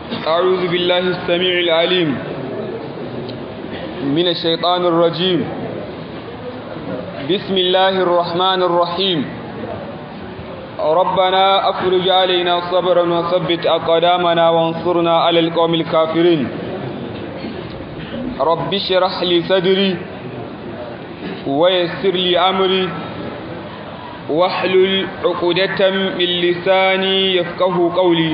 أعوذ بالله السميع العليم من الشيطان الرجيم بسم الله الرحمن الرحيم ربنا أفرج علينا صبرا وثبت أقدامنا وانصرنا على القوم الكافرين رب اشرح لي صدري ويسر لي أمري واحلل عقدة من لساني يفقه قولي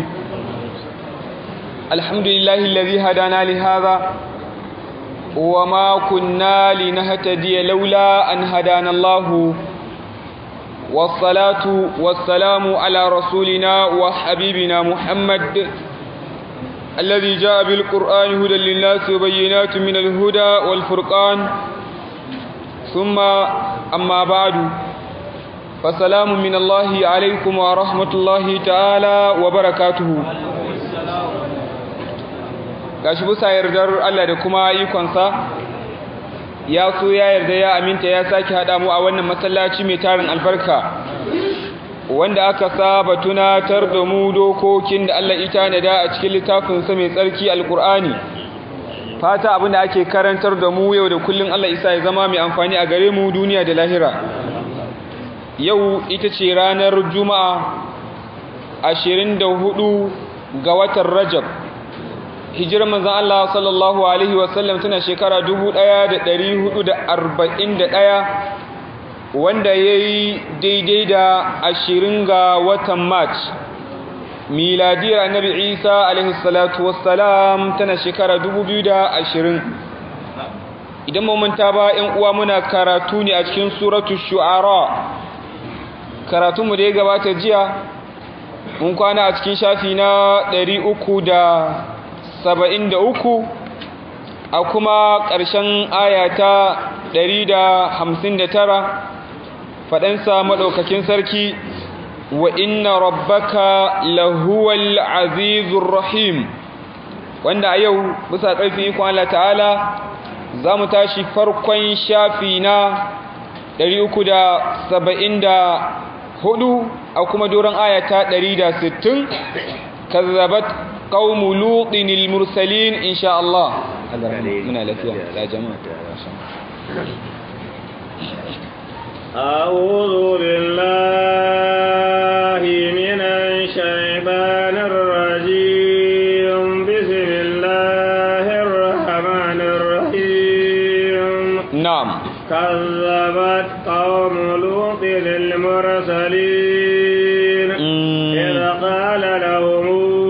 الحمد لله الذي هدانا لهذا وما كنا لنهتدي لولا أن هدانا الله والصلاة والسلام على رسولنا وحبيبنا محمد الذي جاء بالقرآن هدى للناس وبينات من الهدى والفرقان ثم أما بعد فسلام من الله عليكم ورحمة الله تعالى وبركاته gashi bisa yardar Allah da kuma ikonsa ya so ya yarda ya aminta ya sake haɗa mu a wannan masallaci mai tarin albarka wanda aka saba tunatar da mu dokokin da Allah ita nada a cikin littafinsa mai tsarki alkur'ani fata abin da ake karantar da mu yau da kullum Allah isa ya zama mai amfani a gare mu duniya da lahira yau ita ce ranar juma'a 24 ga watan rajab hijirar manzan Allah sallallahu Alaihi wasallam tana shekara 1441 wanda ya yi daidai da ashirin ga watan march miladiyar annabi isa alaihissalatu wassalam tana shekara 2020 idan mamanta ba ‘yan uwa muna karatu ne a cikin suratu shu'ara karatunmu da ya gabata jiya mun kwana a cikin shafi na 300 saba'in da uku a kuma ƙarshen ayata ɗari da hamsin da tara faɗansa maɗaukakin sarki wa inna rabbaka lahuwal azizur rahim wanda a yau bisa ƙarfin ikon Allah ta'ala za mu tashi farkon shafi na ɗari uku da saba'in da hudu a kuma doron ayata ɗari da sittin kazzabat قوم لوط المرسلين إن شاء الله من الأفياء يا جماعة أعوذ بالله من الشيطان الرجيم بسم الله الرحمن الرحيم نعم كذبت قوم لوط المرسلين إذ قال لهم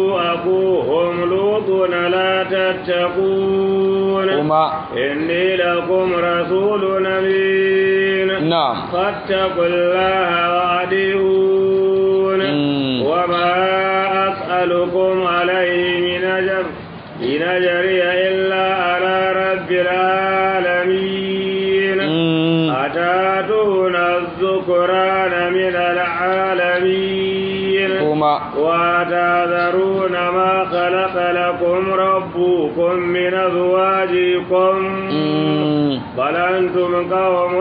لا تتقون وما إني لكم رسول أمين نعم فاتقوا الله وأطيعون وما أسألكم عليه من أجر إن أجري إلا على رب العالمين أتاتون الذكران من العالمين وما وتذرون ما خلق لكم ربكم من أزواجكم بل أنتم قوم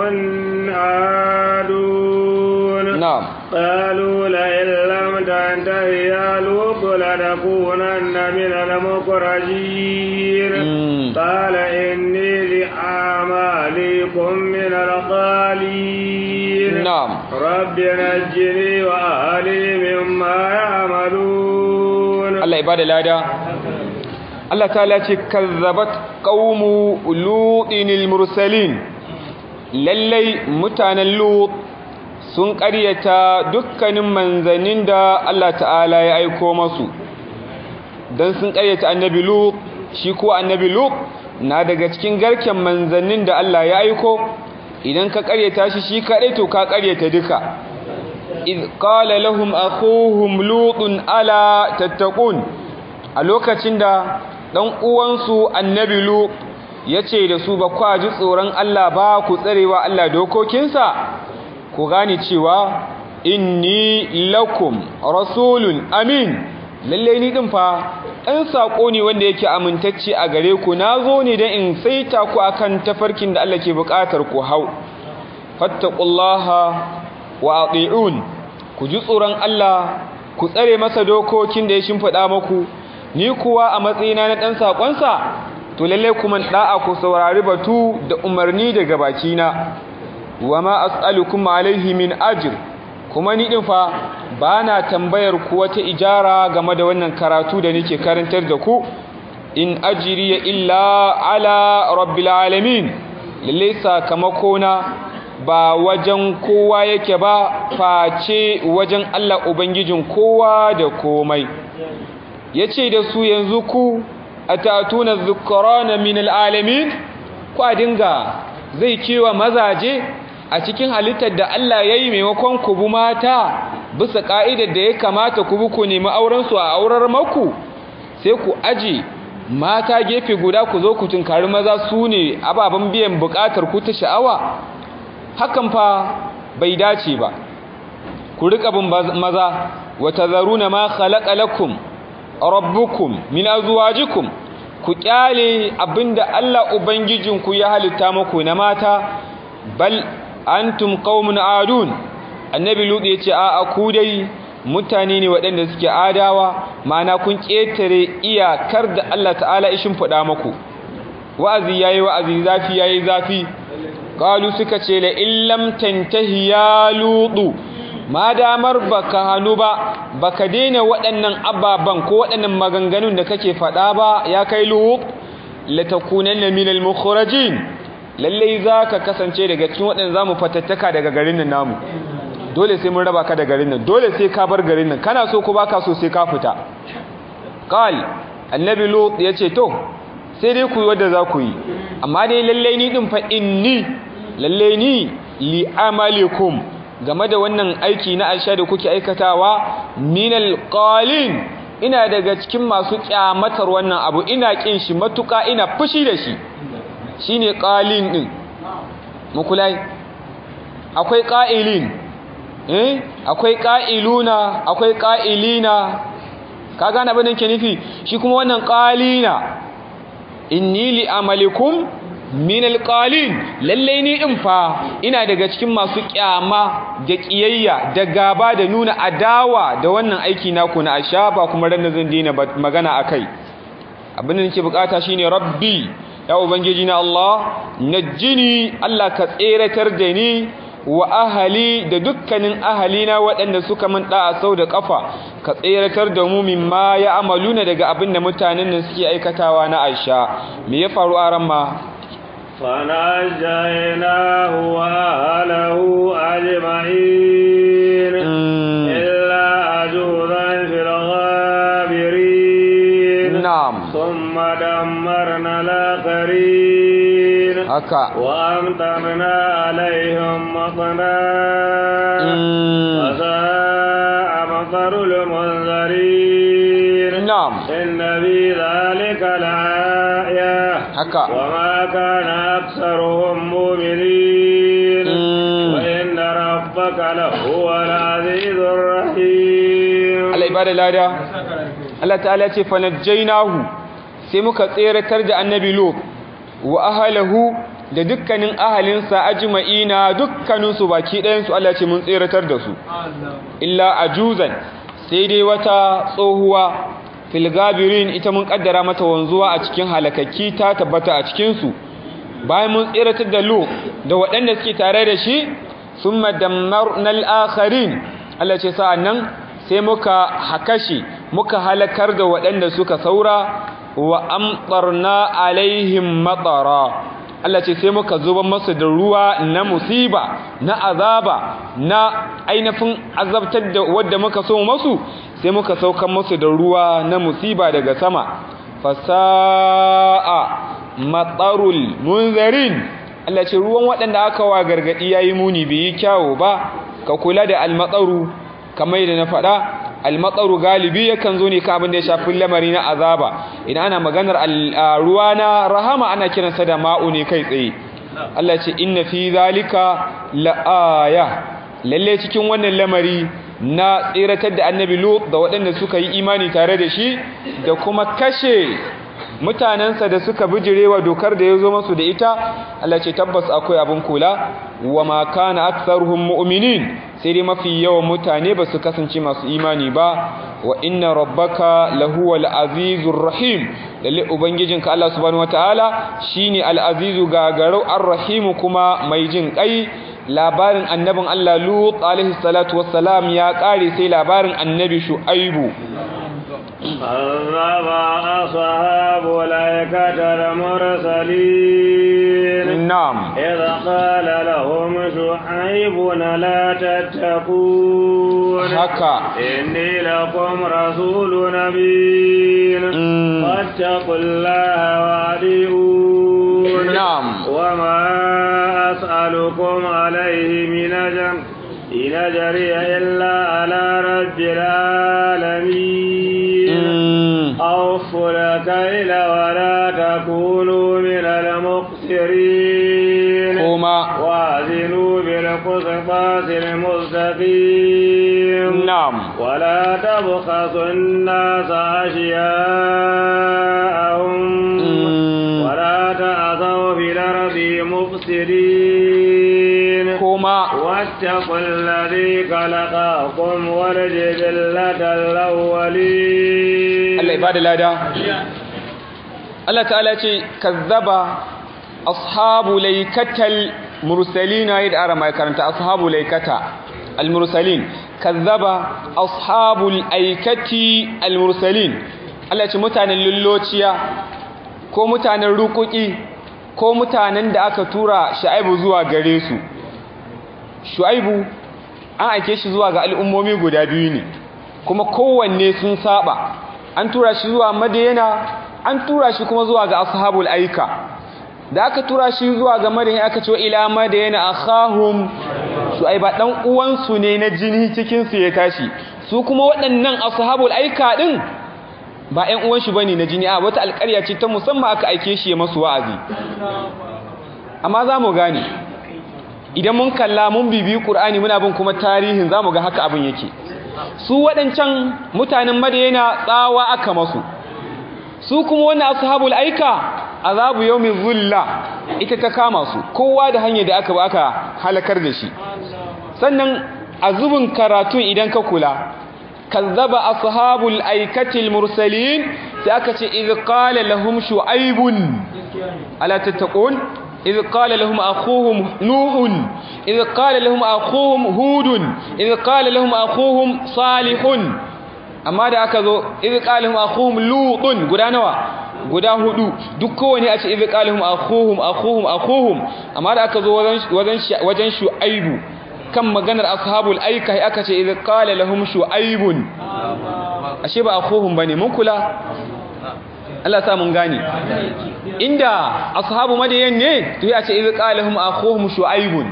عادون نعم قالوا لئن لم تنته يا لوط لتكونن من المخرجين قال إني لأعمالكم من الخالين نعم رب نجني وأهلي مما يعملون الله يبارك لنا Allah ta'ala ce kazzabat qaumu lutinil mursalin lallai mutanen lut sun ƙaryata dukkanin manzannin da Allah ta'ala ya aiko masu dan sun ƙaryata annabi lut shi ko annabi lut na daga cikin garken manzannin da Allah ya aiko idan ka ƙaryata shi shi kaɗai to ka ƙaryata duka iz qala lahum akhuhum lutun ala tattaqun a lokacin da dan uwansu annabi lu yace da su ba kwa ji tsoron Allah ba ku tsarewa Allah dokokinsa ku gane cewa inni lakum rasulun amin lalle ni din fa ɗan sako ne wanda yake amintacce a gare ku nazo ne dan in saita ku akan tafarkin da Allah ke buƙatar ku hau fattaqullaha wa ati'un ku ji tsoron Allah ku tsare masa dokokin da ya shimfiɗa muku ni kuwa a matsayina na ɗan saƙonsa to lalle kuma da'a ku saurari batu da umarni daga bakina wa ma as'alukum alaihi min ajr kuma ni din fa bana tambayar ku wata ijara game da wannan karatu da nake karantar da ku in ajriya illa ala rabbil alamin lalle sakamako na ba wajen kowa yake ba face wajen Allah ubangijin kowa da komai yace da su yanzu ku atatuna dhukrana min alalamin kwa dinga zai kewa mazaje a cikin halittar da Allah yayi maimakon ku bu mata bisa ka'idar da ya kamata ku bu ku nemi auren su a aurar maku sai ku aje mata gefe guda ku zo ku tunkari maza su ne ababen biyan bukatar ku ta sha'awa hakan fa bai dace ba ku rika bin maza wa tazaruna ma khalaqa lakum rabbukum min azwajikum ku kyale abinda Allah ubangijinku ya halitta muku na mata bal antum qaumun adun annabi lut yace a a ku dai mutane ne waɗanda suke adawa ma'ana kun ketare iyakar da Allah ta'ala ishin fada muku wa'azi yayi wa'azi zafi yayi zafi qalu suka ce la illam tantahi ya lutu ma damar baka hannu ba baka daina waɗannan ababan ko waɗannan maganganun da kake faɗa ba ya kai lut latakunanna minal mukhrajin lalle zaka kasance daga cikin waɗanda zamu fatattaka daga garin nan namu dole sai mun raba ka da garin nan dole sai ka bar garin nan kana so ko baka so sai ka fita qal annabi lut yace to sai dai ku yi wadda za ku yi amma dai lalle ni din fa inni lalle ni li amalikum game da wannan aiki na aisha da kuke aikatawa minal qalin ina daga cikin masu kyamatar wannan abu ina kin shi matuka ina fushi da shi shine qalin din mukulai akwai qa'ilin eh akwai qa'iluna akwai qa'ilina ka gane abin da ke nufi shi kuma wannan qalina inni li amalikum min alqalin lalle ni in fa ina daga cikin masu kyama da kiyayya da gaba da nuna adawa da wannan aiki naku na asha ba kuma ran zan dina magana akai abin da nake bukata shine rabbi ya ubangiji na Allah najjini Allah ka tseratar da ni wa ahali da dukkanin ahalina waɗanda suka min da'a sau da ƙafa ka tseratar da mu mimma ya amaluna daga abin da mutanen nan suke aikatawa na aisha me ya faru a ran ma فنجيناه وأهله أجمعين إلا عجوزا في الغابرين نعم ثم دمرنا الآخرين haka وأمطرنا عليهم مطرا وساء مطر المنذرين na'am إن في ذلك لآية haka وما كان أكثرهم مؤمنين وإن ربك لهو العزيز الرحيم Allah ibada lada Allah ta'ala ce fa najjaynahu sai muka tseratar da annabi lut wa ahlihi da dukkanin ahalinsa ajma'ina dukkaninsu baki ɗayan su Allah ce mun tseratar da su illa ajuzan sai dai wata tsohuwa fil gabirin ita mun kaddara mata wanzuwa a cikin halakakki ta tabbata a cikin su bayan mun tseratar da lut da waɗanda suke tare da shi summa dammarna al-akharin Allah ce sa'annan sai muka hakashi muka halakar da waɗanda suka saura wa amtarna alaihim matara Allah ce sai muka zuba masu da ruwa na musiba na azaba na ainihin azabtar da wadda muka so masu sai muka saukan masu da ruwa na musiba daga sama fasa'a matsarul munzarin Allah ce ruwan waɗanda aka wa gargaɗi yayi muni bai yi kyawo ba ka kula da almatsaru kamar yadda na faɗa almatsaru galibi yakan zo ne ka abin da ya shafi lamari na azaba idan ana maganar ruwa na rahama ana kiransa da ma'u ne kai tsaye Allah ce inna fi zalika la'aya lalle cikin wannan lamari na tsiratar da annabi lut da waɗanda suka yi imani tare da shi da kuma kashe mutanensa da suka bijirewa dokar da ya zo masu da ita Allah ce tabbas akwai abin kula wa ma kana aktsaruhum mu'minin sai dai mafi yawan mutane ba su kasance masu imani ba wa inna rabbaka lahuwal azizur rahim lalle ubangijinka Allah subhanahu wataala shine al-azizu gagarau ar-rahim kuma mai jin kai labarin annabin Allah Lut alaihi salatu wassalam ya kare sai labarin annabi Shu'aibu كذب أصحاب الأيكة المرسلين na'am إذ قال لهم شعيب لا تتقون haka إني لكم رسول نبي Mm. فاتقوا الله وأطيعون نعم. وما أسألكم عليه من أجر إن أجري إلا على رب العالمين Mm. أوفوا الكيل ولا تكونوا من المقصرين kuma وازنوا بالقسطاس المستقيم na'am ولا تبخسوا الناس أشياءهم Mm. ولا تعثوا في الأرض مفسدين kuma واتقوا الذي خلقكم والجبلة الأولين Allah ibada lada Allah ta'ala ce kazzaba ashabu laikatal mursalina yadda ara mai karanta ashabu laikata al-mursalin kazzaba ashabul aikati al-mursalin Allah ce mutanen lullociya ko mutanen rukuki ko mutanen da aka tura Shu'aibu zuwa gare su Shu'aibu an aike shi zuwa ga al'ummomi guda biyu ne kuma kowanne sun saba an tura shi zuwa madina an tura shi kuma zuwa ga ashabul aika da aka tura shi zuwa ga madina aka ce ila madina akhahum shu'aiba dan uwansu ne na jini cikin su ya tashi su kuma waɗannan ashabul aika din ba ƴan uwan shi bane na jini a wata alƙarya ce ta musamman aka aike shi ya masu wa'azi amma za mu gane idan mun kalla mun bibi Qur'ani muna bin kuma tarihin zamu ga haka abin yake su waɗancan mutanen Madina tsawa aka masu su kuma wannan ashabul aika azabu yawmin zulla ita ta kama su kowa da hanyar da aka ba aka halakar da shi sannan azubin karatun idan ka kula kazzaba ashabul aikatil mursalin sai aka ce iz qala lahum shu'aibun ala tattaqun إذ قال لهم أخوهم نوح إذ قال لهم أخوهم هود إذ قال لهم أخوهم صالح amma da aka zo idh qalahum akhuhum lutun guda nawa guda hudu duk kowane a ce idh qalahum akhuhum akhuhum akhuhum amma da aka zo wajen wajen wajen shu'aibu kan maganar ashabul aika aka ce idh qala lahum shu'aibun ashe ba akhuhum bane mun kula Allah sa mun gane inda ashabu madayan ne to ya ce idh qalahum akhuhum shu'aibun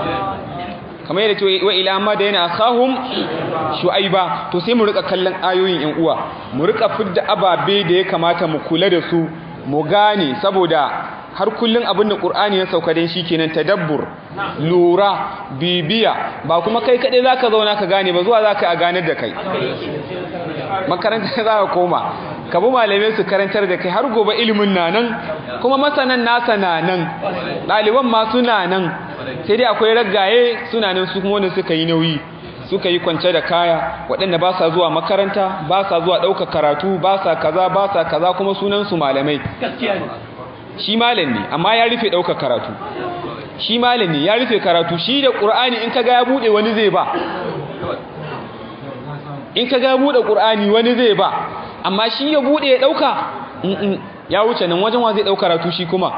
kamar yadda ce wa ila madayna akhahum shu'aiba to sai mu rika kallon ayoyin yan uwa mu rika fidda ababe da ya kamata mu kula da su mu gane saboda har kullun abin da Qur'ani ya sauka dan kenan tadabbur lura bibiya ba kuma kai kade zaka zauna ka gane ba zuwa zaka a ganar da kai makaranta za ka koma ka bi malamai su karantar da kai har gobe ilimin na nan kuma masanan nasa na nan ɗaliban ma suna nan sai dai akwai raggaye suna nan su kuma wanda suka yi nauyi suka yi kwance da kaya waɗanda ba sa zuwa makaranta ba sa zuwa ɗaukar karatu ba sa kaza ba sa kaza kuma sunansu malamai shi malam ne amma ya rufe ɗaukar karatu shi malam ne ya rufe karatu shi da ƙur'ani in ka ga ya buɗe wani zai ba in ka ga buɗe ƙur'ani wani zai ba amma shi ya buɗe ya ɗauka ya wuce nan wajen wa zai ɗauka karatu shi kuma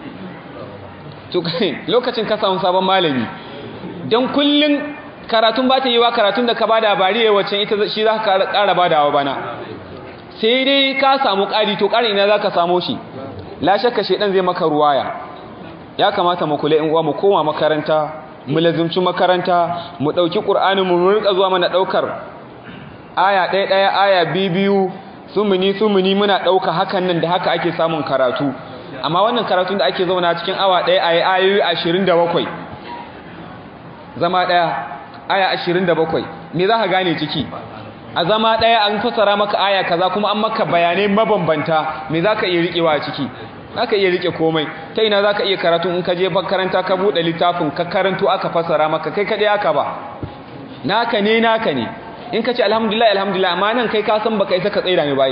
lokacin ka samu sabon malami don kullum karatun ba ta yi wa karatun da ka ba da bari ya wacce ita shi za ka ƙara ba da wa bana sai dai ka samu ƙari to ƙari ina za ka samo shi la shakka shaidan zai maka ruwaya ya kamata mu kula in uwa mu koma makaranta mu lazimci makaranta mu ɗauki ƙur'anin mu rika zuwa mana ɗaukar aya ɗaya ɗaya aya biyu biyu sumuni sumuni muna ɗauka hakan nan da haka ake samun karatu amma wannan karatun da ake zauna cikin awa ɗaya a yi ayoyi ashirin da bakwai zama ɗaya aya ashirin da bakwai me za ka gane ciki a zama ɗaya an fasara maka aya kaza kuma an maka bayanai mabambanta me za ka iya riƙewa a ciki za ka iya riƙe komai ta ina za ka iya karatu in ka je makaranta ka buɗe littafin ka karanto aka fasara maka kai kaɗai aka ba naka ne naka ne in ka ce alhamdulillah alhamdulillah amma nan kai ka san baka isa ka tsaida mai bayi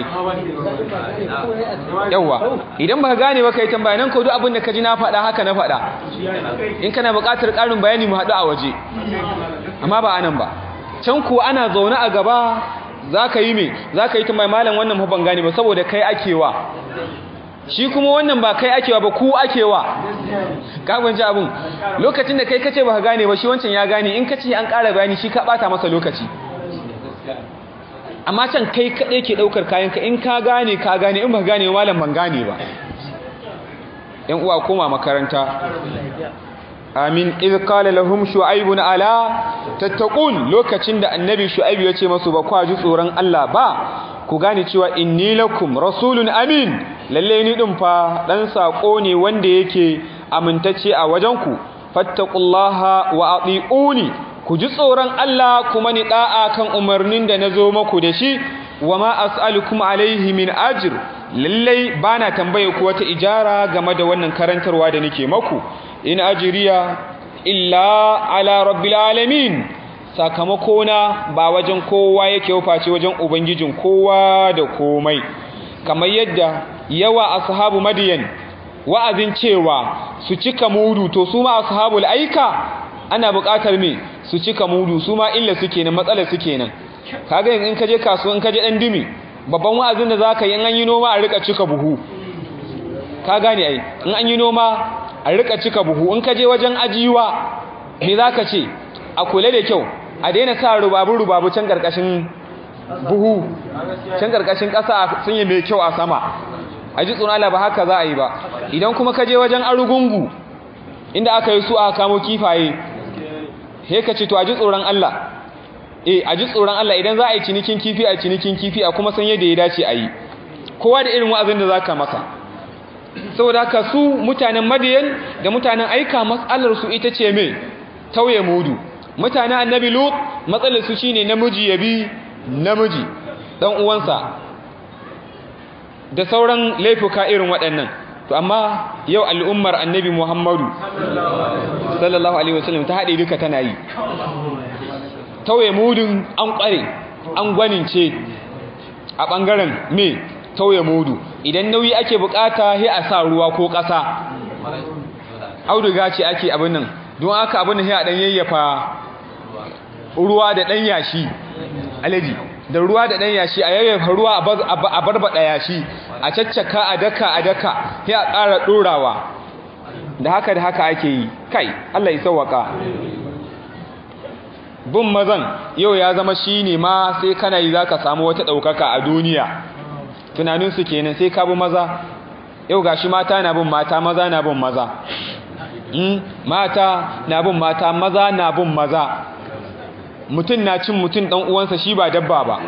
yawa idan baka gane ba kai tambaya nan ko duk abin da ka ji na faɗa haka na faɗa in kana buƙatar ƙarin bayani mu haɗu a waje amma ba anan ba can kuwa ana zaune a gaba za ka yi me za ka yi tambaya malam wannan ban gane ba saboda kai akewa shi kuma wannan ba kai akewa ba ku akewa ka gwanci abin lokacin da kai kace ba ka gane ba shi wancan ya gane in kace an ƙara bayani shi ka ɓata masa lokaci amma can kai kaɗai ke ɗaukar kayanka in ka gane ka gane in ba gane malam ban gane ba ‘yan uwa koma makaranta amin iz qala lahum shu'aibun ala tattaqun lokacin da annabi shu'aib ya ce masu ba kwa ji tsoron Allah ba ku gane cewa inni lakum rasulun amin lalle ni din fa dan sako ne wanda yake amintacce a wajenku fattaqullaha wa atiuni ku ji tsoron Allah kuma ni da'a kan umarnin da nazo muku da shi wama as'alukum alaihi min ajr lallai bana tambaye ku wata ijara game da wannan karantarwa da nake maku in ajriya illa ala rabbil alamin sakamakona ba wajen kowa yake face wajen ubangijin kowa da komai kamar yadda yawa ashabu madiyan wa'azin cewa su cika mudu to su ma ashabul aika ana buƙatar me su cika mudu su ma illa suke nan matsalar suke nan kaga in ka je kasuwa in ka je dan dimi babban wa'azin da zaka yi in an yi noma a rika cika buhu ka gane ai in an yi noma a rika cika buhu in ka je wajen ajiwa me zaka ce a kula da kyau a daina sa rubabu rubabu can karkashin buhu can karkashin ƙasa sun yi mai kyau a sama a ji tsunala ba haka za a yi ba idan kuma ka je wajen arugungu inda aka yi su aka kamo kifaye he ka ce to a ji tsoron Allah eh a ji tsoron Allah idan za a yi cinikin kifi a cinikin kifi a kuma san yadda ya dace a yi kowa da irin wa'azin da za ka masa saboda haka su mutanen madiyan da mutanen aika matsalar su ita ce mai tauye mudu mutanen annabi lut matsalar su shine namiji ya bi namiji dan uwansa da sauran laifuka irin waɗannan to amma yau al'ummar annabi muhammadu sallallahu alaihi wasallam ta haɗe duka tana yi tauye mudun an ƙware an gwanince a ɓangaren me tauye mudu idan nauyi ake bukata sai a sa ruwa ko ƙasa auduga ce ake abin nan don aka abin nan sai a ɗan yayyafa ruwa da ɗan yashi alaji da ruwa da ɗan yashi a yayyafa ruwa a barbaɗa yashi a caccaka a daka a daka sai a ƙara ɗorawa da haka da haka ake yi kai Allah ya sauwaka bin mazan yau ya zama shi ne ma sai kana yi za ka samu wata ɗaukaka a duniya tunaninsu kenan sai ka bi maza yau ga shi mata na bin mata maza na bin maza mata na bin mata maza na bin maza mutum na cin mutum ɗan uwansa shi ba dabba ba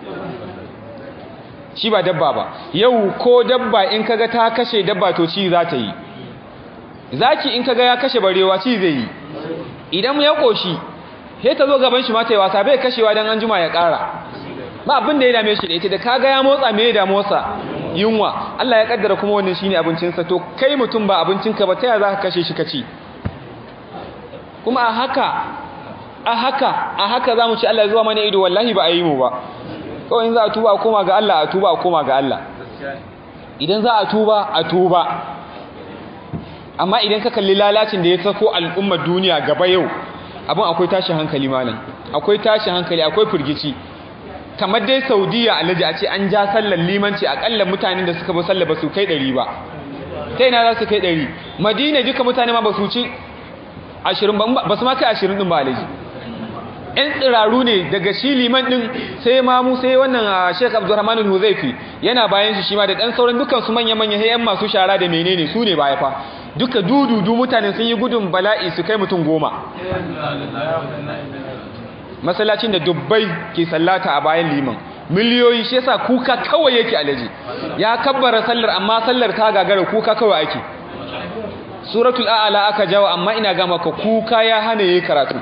shi ba dabba ba yau ko dabba in kaga ta kashe dabba to ci za ta yi zaki in kaga ya kashe barewa ci zai yi idan ya koshi sai ta zo gaban shi mata yi wasa bai kashewa don an juma ya ƙara ba abin da ya dame shi da ita da kaga ya motsa me ya motsa yunwa Allah ya kaddara kuma wannan shine abincinsa to kai mutum ba abincinka ba ta yaya za ka kashe shi kaci kuma a haka a haka a haka za mu ci Allah zuwa mana ido wallahi ba a yi mu ba kawai in za a tuba a koma ga Allah a tuba a koma ga Allah idan za a tuba a tuba amma idan ka kalli lalacin da ya sako al'ummar duniya gaba yau abin akwai tashin hankali malam akwai tashin hankali akwai firgici kamar dai saudiya alhaji a ce an ja sallar limanci akalla mutanen da suka bi sallar ba su kai ɗari ba ta ina za su kai ɗari madina duka mutane ma ba su ci ashirin ba su ma kai ashirin ɗin ba alhaji ‘yan tsiraru ne daga shi liman ɗin sai mamu sai wannan sheik abdurrahman huzaifi yana bayan shi shi ma da ɗan sauran dukkan su manya-manya yan masu shara da menene su ne baya fa duka dududu mutane sun yi gudun bala'i su kai mutum goma masallacin da dubbai ke sallata a bayan liman miliyoyi shi yasa kuka kawai yake alaji ya kabbara sallar amma sallar ta gagara kuka kawai ake suratul a'la aka jawo amma ina ga maka kuka ya hana yayi karatu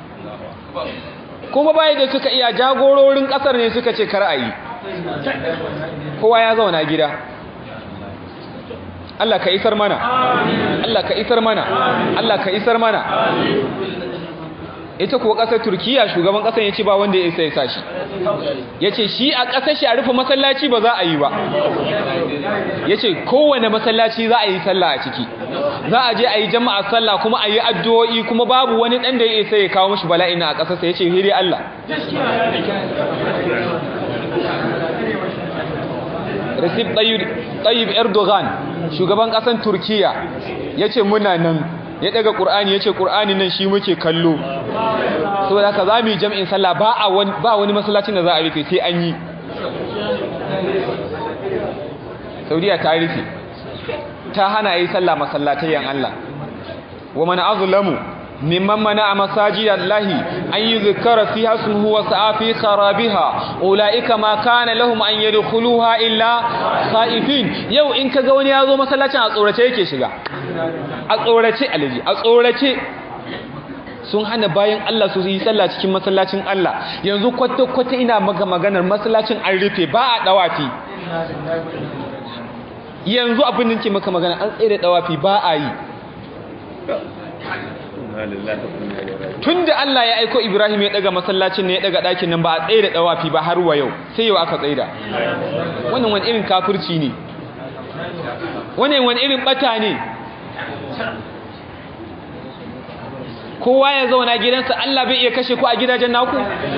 kuma bai da suka iya jagororin kasar ne suka ce kar'ayi kowa ya zauna gida Allah ka isar mana Allah ka isar mana Allah ka isar mana ita kuwa ƙasar turkiya shugaban ƙasar ya ce ba wanda ya isa ya sa shi ya ce shi a ƙasar shi a rufe masallaci ba za a yi ba ya ce kowane masallaci za a yi sallah a ciki za a je a yi jama'a sallah kuma a yi addu'o'i kuma babu wani ɗan da ya isa ya kawo mashi bala'in a ƙasarsa ya ce hiri Allah Recep Tayyip Erdogan shugaban ƙasar Turkiya ya ce muna nan ya daga ƙur'ani ya ce ƙur'ani nan shi muke kallo so da ka za mu yi jam'in sallah ba wani masallacin da za a rufe sai an yi saudiya ta rufe ta hana yi sallah masallatayyan Allah wa mana azulamu mimman mana a masajiyar lahi an yi zikara fi hasmuhu wa sa'afi kharabiha ula'ika ma kana lahum an yadkhuluha illa khaifin yau in kaga wani ya zo masallacin a tsorace yake shiga a tsorace alaji a tsorace sun hana bayan Allah su yi sallah cikin masallacin Allah yanzu kwata-kwata ina maka maganar masallacin an rufe ba a dawafi yanzu abin da ke maka magana an tsaye da dawafi ba a yi tun da Allah ya aiko Ibrahim ya daga masallacin ne ya daga ɗakin nan ba a tsaye da dawafi ba har wa yau sai yau aka tsaye da wannan wani irin kafirci ne wannan wani irin bata ne kowa ya zauna gidansa Allah bai iya kashe ku a gidajen naku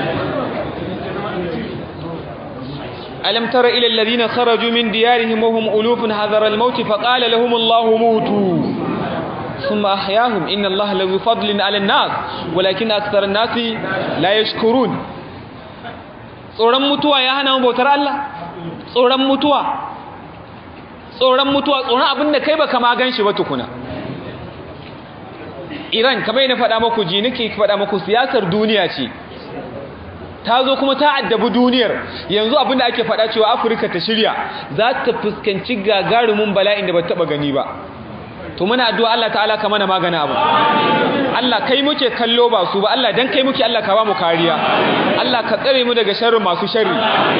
alam tara ila alladhina kharaju min diyarihim wa hum ulufun hadara al-maut fa qala lahum Allahu mutu thumma ahyahum inna Allaha lahu fadlin 'ala an-nas walakin akthar an-nasi la yashkurun tsoron mutuwa ya hana mu bautar Allah tsoron mutuwa tsoron mutuwa tsoron abinda kai baka ma ganshi ba tukuna Iran kamar yana faɗa maku ji nake faɗa maku siyasar duniya ce ta zo kuma ta addabi duniyar yanzu abinda ake faɗa cewa Afirka ta shirya za ta fuskanci gagarumin bala'in da ba taɓa gani ba to muna addu'a Allah ta'ala ka mana magana abu Allah kai muke kallo ba su ba Allah dan kai muke Allah ka ba mu kariya Allah ka tsare mu daga sharrin masu sharri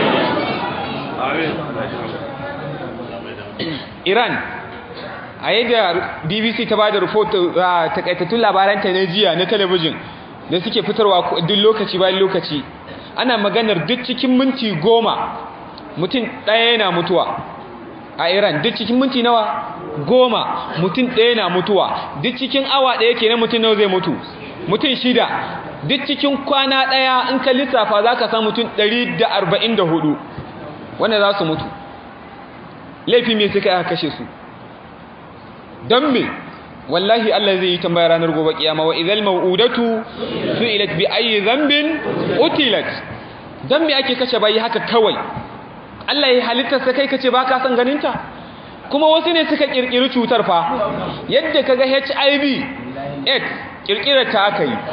Iran a yadda bbc ta ba da rufoto a takaitattun labaranta na jiya na talabijin da suke fitarwa duk lokaci bayan lokaci ana maganar duk cikin minti goma mutum ɗaya yana mutuwa a iran duk cikin minti nawa goma mutum ɗaya na mutuwa duk cikin awa ɗaya kenan mutum nawa zai mutu mutum shida duk cikin kwana ɗaya in ka lissafa za ka san mutum 144 wanda za su mutu laifi me suka yi kashe su don me wallahi Allah zai yi tambaya ranar gobe kiyama wa idhal mau'udatu su'ilat bi ayyi dhanbin utilat dan me ake kashe bayi haka kawai Allah ya halitta sai kai kace baka san ganinta kuma wasu ne suka kirkiri cutar fa yadda kaga HIV AIDS kirkirar ta aka yi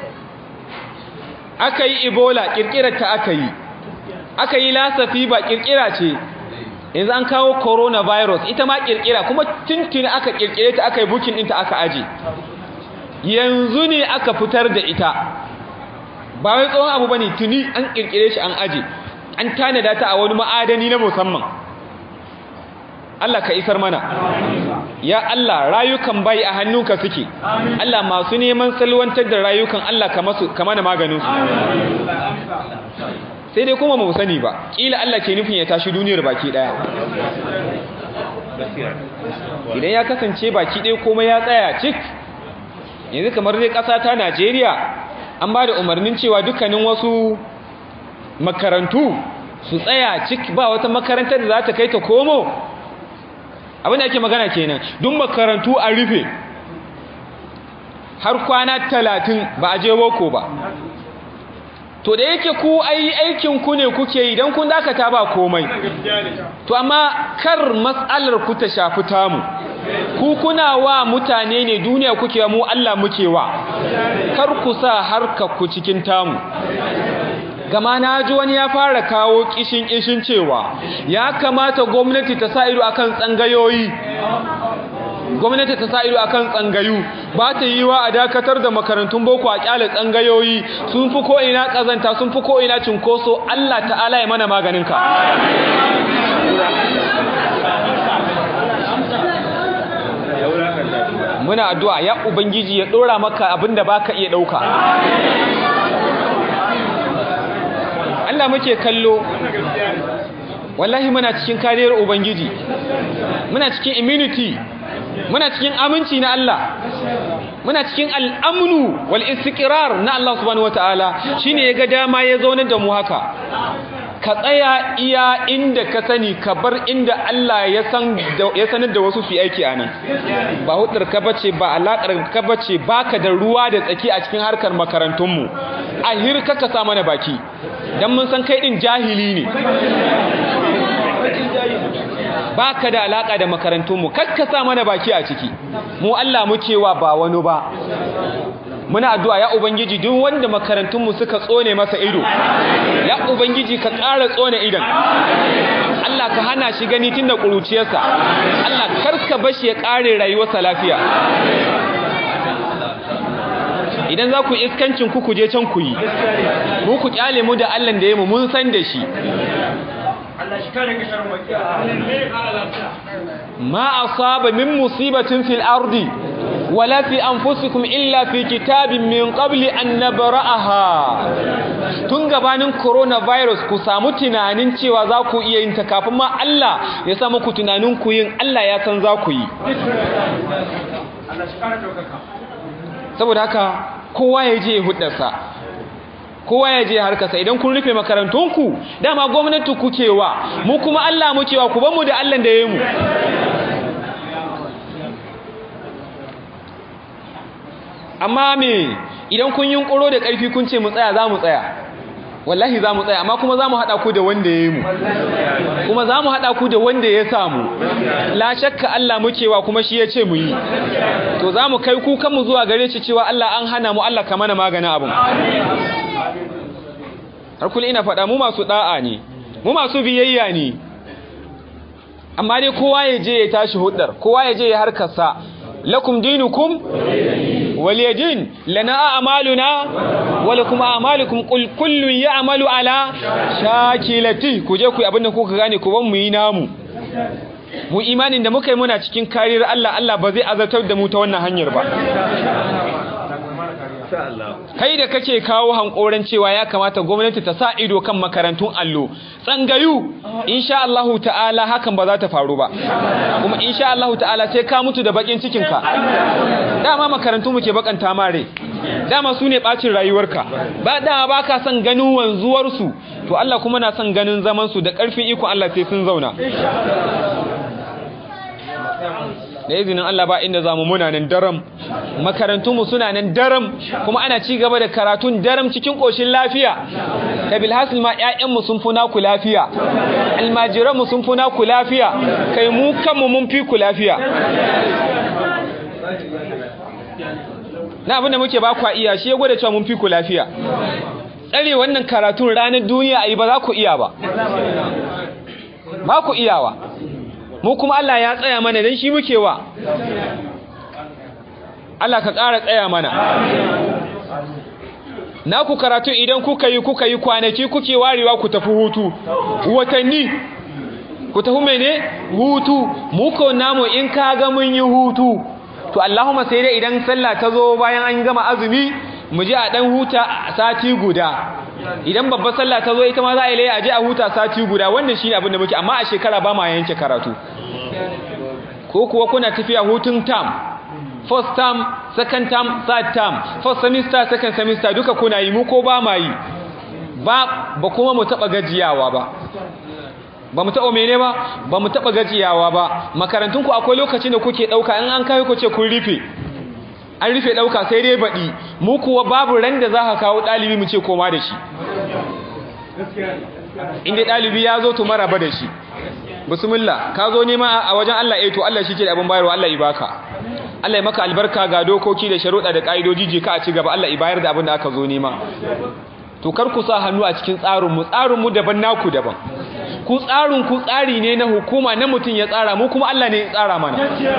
aka yi Ebola kirkirar ta aka yi aka yi Lassa fever kirkira ce yanzu an kawo coronavirus ita ma kirkira kuma tuntuni aka kirkire ta aka yi bukin ɗinta aka aje yanzu ne aka fitar da ita ba wai tsohon abu bane tuni an kirkire shi an aje an tanada ta a wani ma'adani na musamman Allah ka isar mana ya Allah rayukan bai a hannunka suke Allah masu neman salwantar da rayukan Allah ka masu mana maganin su sai dai kuma mu sani ba kila Allah ke nufin ya tashi duniyar baki daya idan ya kasance baki ɗaya komai ya tsaya cik yanzu kamar dai ƙasa ta Najeriya an ba da umarnin cewa dukkanin wasu makarantu su tsaya cik ba wata makarantar da za ta kai ta komo abin da ake magana kenan duk makarantu a rufe har kwana talatin ba a je boko ba to da yake ku ai aikin ku ne kuke yi dan kun dakata ba komai to amma kar mas'alar ku ta shafi tamu ku kuna wa mutane ne duniya kuke mu Allah muke wa kar ku sa harka ku cikin tamu gama na ji wani ya fara kawo kishin kishin cewa ya kamata gwamnati ta sa ido akan tsangayoyi gwamnati ta sa ido akan tsangayu ba ta yi wa a dakatar da makarantun boko a kyale tsangayoyi sun fi ko ina kazanta sun fi ko ina cinkoso Allah ta'ala ya mana maganinka muna addu'a ya ubangiji ya dora maka abinda baka iya dauka Allah muke kallo wallahi muna cikin kariyar ubangiji muna cikin immunity muna cikin aminci na Allah muna cikin al'amnu wal istiqrar na Allah subhanahu wataala shine yaga dama ya zaunar da mu haka ka tsaya iya inda ka sani ka bar inda Allah ya san ya sanar da wasu fi aiki anan ba hudar ka bace ba alakar ka bace baka da ruwa da tsaki a cikin harkar makarantun mu a hirka ka sa mana baki dan mun san kai din jahili ne baka da alaka da makarantunmu kakkasa mana baki a ciki mu Allah muke wa ba wani ba muna addu'a ya ubangiji duk wanda makarantunmu suka tsone masa ido ya ubangiji ka ƙara tsone idan Allah ka hana shi gani tun da ƙuruciyarsa Allah karka bashi ya ƙare rayuwarsa lafiya idan za ku iskancin ku kuje can ku yi mu ku kyale mu da Allah da ya mu mun san da shi ما أصاب من مصيبة في الأرض ولا في أنفسكم إلا في كتاب من قبل أن نبرأها tun gabanin coronavirus ku samu tunanin cewa za ku iya yin ta kafin ma Allah ya samu ku tunanin ku yin Allah ya san za ku yi saboda haka kowa ya je hudarsa kowa ya je harkarsa idan kun rufe makarantunku dama gwamnati kuke wa mu kuma Allah muke wa ku ban mu da Allah da yayi mu amma me idan kun yunkuro da ƙarfi kun ce mu tsaya za mu tsaya wallahi za mu tsaya amma kuma za mu haɗa ku da wanda ya yi mu kuma za mu haɗa ku da wanda ya samu la shakka Allah muke wa kuma shi ya ce mu yi to za mu kai kukanmu zuwa gare shi cewa Allah an hana mu Allah ka mana maganin abin har kullum ina faɗa mu masu ɗa'a ne mu masu biyayya ne amma dai kowa ya je ya tashi hudar kowa ya je ya harkarsa lakum dinukum waliyadin lana a'maluna wa lakum a'malukum qul kullun ya'malu ala shakilati ku je ku yi abinda kuka gane ku ban mu yi namu mu imanin da muka yi muna cikin kariyar Allah Allah ba zai azabtar da mu ta wannan hanyar ba kai da kake kawo hankoran cewa ya kamata gwamnati ta sa ido kan makarantun allo tsangayu insha Allah ta'ala hakan ba za ta faru ba kuma insha Allah ta'ala sai ka mutu da bakin cikin ka dama makarantu muke bakanta mare dama su ne bacin rayuwarka ba dama baka son ganin wanzuwar su to Allah kuma na son ganin zaman su da karfin iko Allah sai sun zauna da izinin Allah ba inda zamu muna nan daram makarantunmu suna nan daram kuma ana ci gaba da karatun daram cikin koshin lafiya ta bilhassil ma ƴaƴanmu sun fi naku lafiya almajiranmu sun fi naku lafiya kai mu kanmu mun fi ku lafiya na abinda muke ba ku iya shi ya gwada cewa mun fi ku lafiya tsare wannan karatun ranar duniya a yi ba za ku iya ba ba ku iyawa mu kuma Allah ya tsaya mana don shi muke wa Allah ka ƙara tsaya mana na ku karatu idan kuka yi kuka yi kwanaki kuke warewa ku tafi hutu watanni ku tafi mene hutu muko namu in ka ga mun yi hutu to Allahumma sai dai idan sallah ta zo bayan an gama azumi mu je a dan huta sati guda idan babbar sallah ta zo ita ma za a yi laye a je a huta sati guda wannan shine abin da muke amma a shekara ba ma yanke karatu ko kuwa kuna tafiya hutun term first term second term third term first semester second semester duka kuna yi mu ko ba ma yi ba ba kuma mu taba gajiyawa ba ba mu taba mene ba ba mu taba gajiyawa ba makarantun ku akwai lokacin da kuke dauka in an kai ku ce kun rufe an rufe dauka sai dai baɗi mu kuwa babu ran da za ka kawo ɗalibi mu ce koma da shi inda ɗalibi ya zo to maraba da shi bismillah ka zo nema a wajen Allah eh to Allah shi ke da abin bayarwa Allah ibaka Allah ya maka albarka ga dokoki da sharuɗa da ƙa'idoji je ka a ci gaba Allah ya bayar da abin da aka zo nema to kar ku sa hannu a cikin tsarinmu tsarinmu daban naku daban ku tsarin ku tsari ne na hukuma na mutum ya tsara mu kuma Allah ne ya tsara mana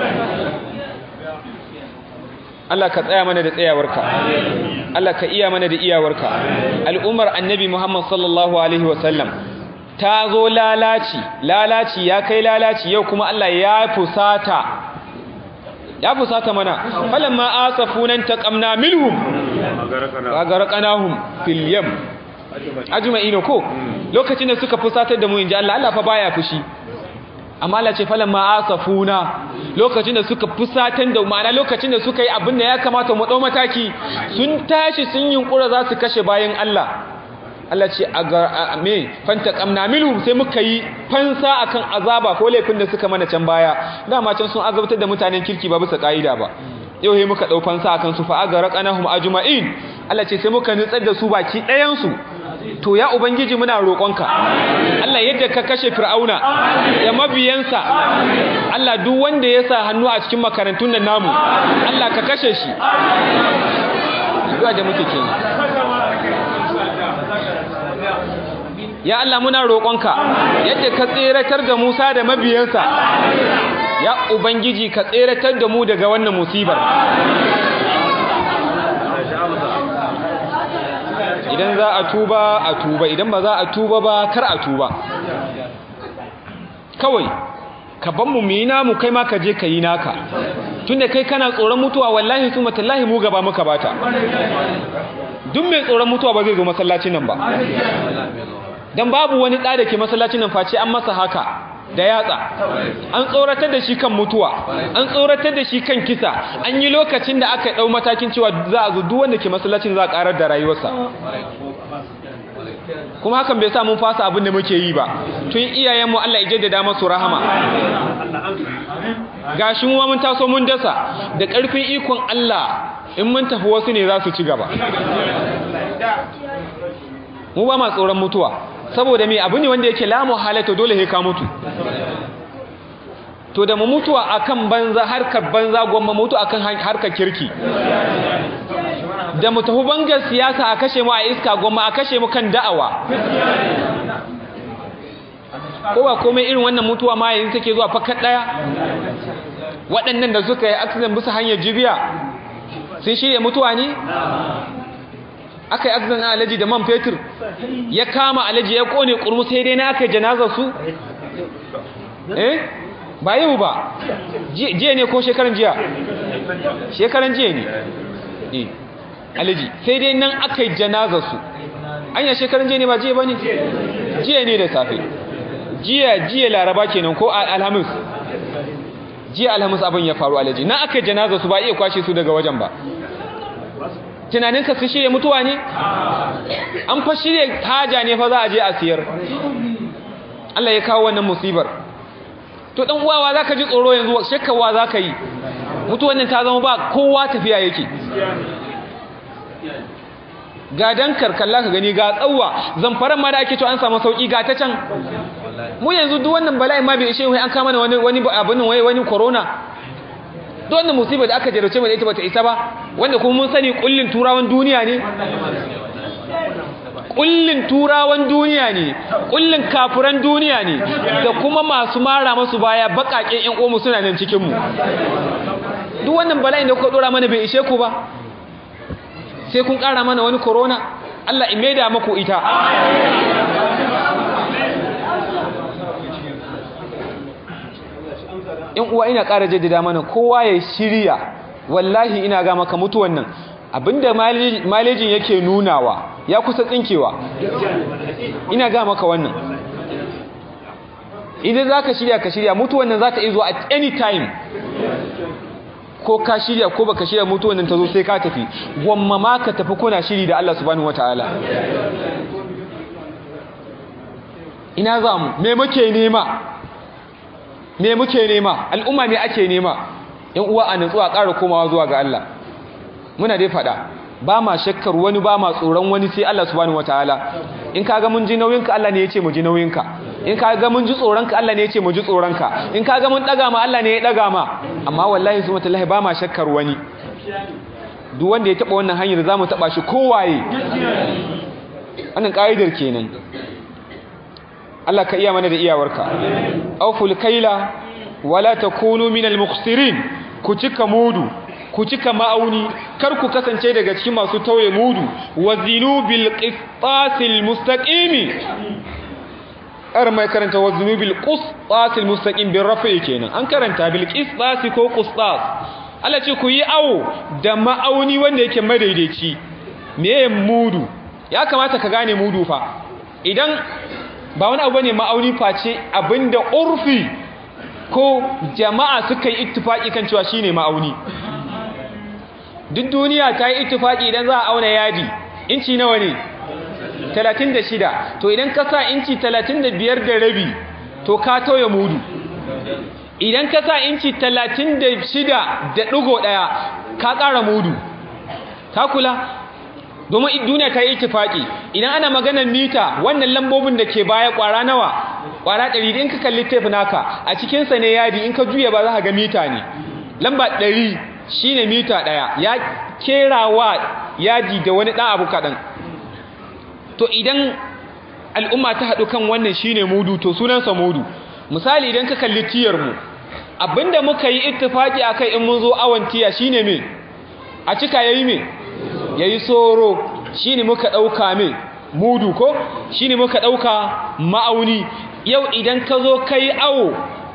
Allah ka tsaya mana da tsayawarka Allah ka iya mana da iyawarka al'ummar annabi Muhammad sallallahu alaihi wasallam ta zo lalaci lalaci ya kai lalaci yau kuma Allah ya fusata ya fusata mana falamma asafunan taqamna minhum agarqanahum fil yam ajma'ina ko lokacin da suka fusatar da mu inji Allah Allah fa baya fushi amma Allah ce falamma asafuna lokacin da suka fusatar da ma'ana lokacin da suka yi abin da ya kamata mu dau mataki sun tashi sun yunkura za su kashe bayan Allah Allah ce a me fanta kamna minhum sai muka yi fansa akan azaba ko laifin da suka mana can baya dama can sun azabtar da mutanen kirki ba bisa kaida ba yau he muka dau fansa akan su fa agarqanahum ajma'in Allah ce sai muka nutsar da su baki ɗayan su to ya ubangiji muna roƙonka Allah yadda ka kashe fir'auna da mabiyansa Allah duk wanda ya sa hannu a cikin makarantun nan namu Allah ka kashe shi addu'a da muke kenan ya Allah muna roƙonka yadda ka tseratar da Musa da mabiyansa ya ubangiji ka tseratar da mu daga wannan musibar idan za a tuba a tuba idan ba za a tuba ba kar a tuba kawai ka ban mu yi namu kai ma ka je ka yi naka tunda kai kana tsoron mutuwa wallahi su matallahi mu gaba muka bata duk mai tsoron mutuwa ba zai zo masallacin nan ba dan babu wani ɗa da ke masallacin nan face an masa haka da yatsa an tsoratar da shi kan mutuwa an tsoratar da shi kan kisa an yi lokacin da aka ɗau matakin cewa za a zo duk wanda ke masallacin za a ƙarar da rayuwarsa kuma hakan bai sa mun fasa abin da muke yi ba tun iyayenmu Allah ya jaddada masu rahama gashi mu mun taso mun dasa da ƙarfin ikon Allah in mun tafi wasu ne za su ci gaba mu ba ma tsoron mutuwa saboda me abu ne wanda yake la muhalata dole sai ka mutu to da mu mutuwa akan banza harkar banza gwamma mutu akan harkar kirki da mu tafi bangar siyasa a kashe mu a iska gwamma a kashe mu kan da'awa ko ba komai irin wannan mutuwa ma yanzu take zuwa fakat daya waɗannan da suka yi accident bisa hanyar jibiya sun shirya mutuwa ne aka yi accident na alaji da man fetur ya kama alaji ya kone kurmu sai dai na aka yi janazar su eh ba yau ba jiya ne ko shekaran jiya shekaran jiya ne eh alaji sai dai nan aka yi janazar su anya shekaran jiya ne ba jiya ba ne jiya ne da safe jiya jiya laraba kenan ko alhamis jiya alhamis abin ya faru alaji nan aka yi janazar su ba iya kwashe su daga wajen ba tunaninka su shirya mutuwa ne an fa shirya haja ne fa za a je a siyar Allah ya kawo wannan musibar to dan uwawa zaka ji tsoro yanzu shakkawa zaka yi mutuwan nan ta zama ba kowa tafiya yake ga dankar kalla ka gani ga tsawa zamfaran ma da ake to an samu sauki ga ta can mu yanzu duk wannan bala'i ma bai ishe wai an kama wani wani abin wai wani corona duk wannan musibar da aka jarrace mu da ita bata isa ba wanda kuma mun sani kullin turawan duniya ne kullin turawan duniya ne kullin kafuran duniya ne da kuma masu mara masu baya bakaken ƴan uwanmu suna nan cikin mu duk wannan bala'in da kuka dora mana bai ishe ku ba sai kun ƙara mana wani corona Allah in maida maku ita in uwa ina ƙara jaddada mana kowa ya shirya wallahi ina ga maka mutuwan nan abinda malejin yake nunawa ya kusa tsinkewa ina ga maka wannan idan za ka shirya ka shirya mutuwan nan za ta izo at any time ko ka shirya ko baka shirya mutuwan nan ta zo sai ka tafi gwamma ma ka tafi kuna shiri da Allah subhanahu wataala ina za mu me muke nema me muke nema al'umma me ake nema yan uwa a nutsuwa ƙara komawa zuwa ga Allah muna dai faɗa ba ma shakkar wani ba ma tsoron wani sai Allah subhanahu wataala in kaga mun ji nauyinka Allah ne yace mu ji nauyinka in kaga mun ji tsoronka Allah ne yace mu ji tsoronka in kaga mun daga ma Allah ne ya daga ma amma wallahi subhanahu wataala ba ma shakkar wani duk wanda ya taba wannan hanyar zamu taba shi kowaye wannan kaidar kenan Allah ka iya mana da iyawarka auful kaila wala takunu minal mukhsirin ku cika mudu ku cika ma'auni kar ku kasance daga cikin masu tauye mudu wazinu bil qistasil mustaqimi ar mai karanta wazinu bil qistasil mustaqim bil rafi kenan an karanta bil qistasi ko qistas Allah ce ku yi awo da ma'auni wanda yake madaidaici meye mudu ya kamata ka gane mudu fa idan ba wani abu ne ma'auni face abinda urfi ko jama'a suka yi ittifaki kan cewa shine ma'auni duk duniya ta yi ittifaki idan za a auna yadi inci nawa ne 36 to idan ka sa inci 35 da rabi to ka tauye mudu idan ka sa inci 36 da ɗigo ɗaya ka ƙara mudu ka kula domin duniya ta yi ittifaki idan ana maganar mita wannan lambobin da ke baya ƙwara nawa ƙwara 100 in ka kalli tape naka a cikinsa ne yadi in ka juya ba za ka ga mita ne lamba 100 shine mita ɗaya ya kerawa yaji da wani ɗan abu kaɗan to idan al'umma ta haɗu kan wannan shine mudu to sunansa mudu misali idan ka kalli tiyar mu abinda muka yi ittifaki akai in mun zo awon tiya shine me a cika yayi me yayi soro shine muka dauka me mudu ko shine muka dauka ma'auni yau idan ka zo kai awo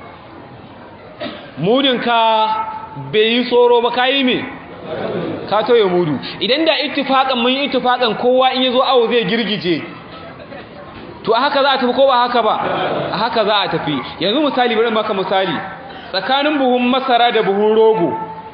mudin ka bai yi soro ba kai me ka toye mudu idan da ittifakan mun yi ittifakan kowa in yazo awo zai girgije to a haka za a tafi ko ba haka ba a haka za a tafi yanzu misali bari maka misali tsakanin buhun masara da buhun rogo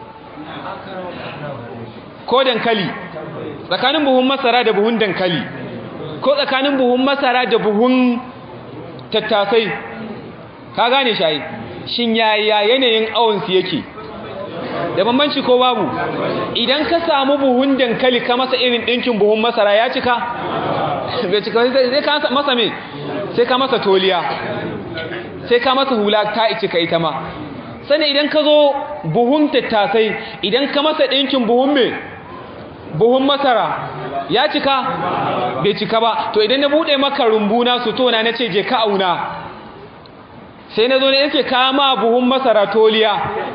ko dankali tsakanin buhun masara da buhun dankali ko tsakanin buhun masara da buhun tattasai ka gane shayi shin yaya yanayin awonsu yake da bambanci ko babu idan ka samu buhun dankali ka masa irin ɗinkin buhun masara ya cika bai cika sai ka masa me sai ka masa toliya sai ka masa hula ta cika ita ma sani idan ka zo buhun tattasai idan ka masa ɗinkin buhun me buhun masara ya cika bai cika ba to idan na buɗe maka rumbuna su tona na ce je ka auna sai na zo ne yake kama buhun masara toliya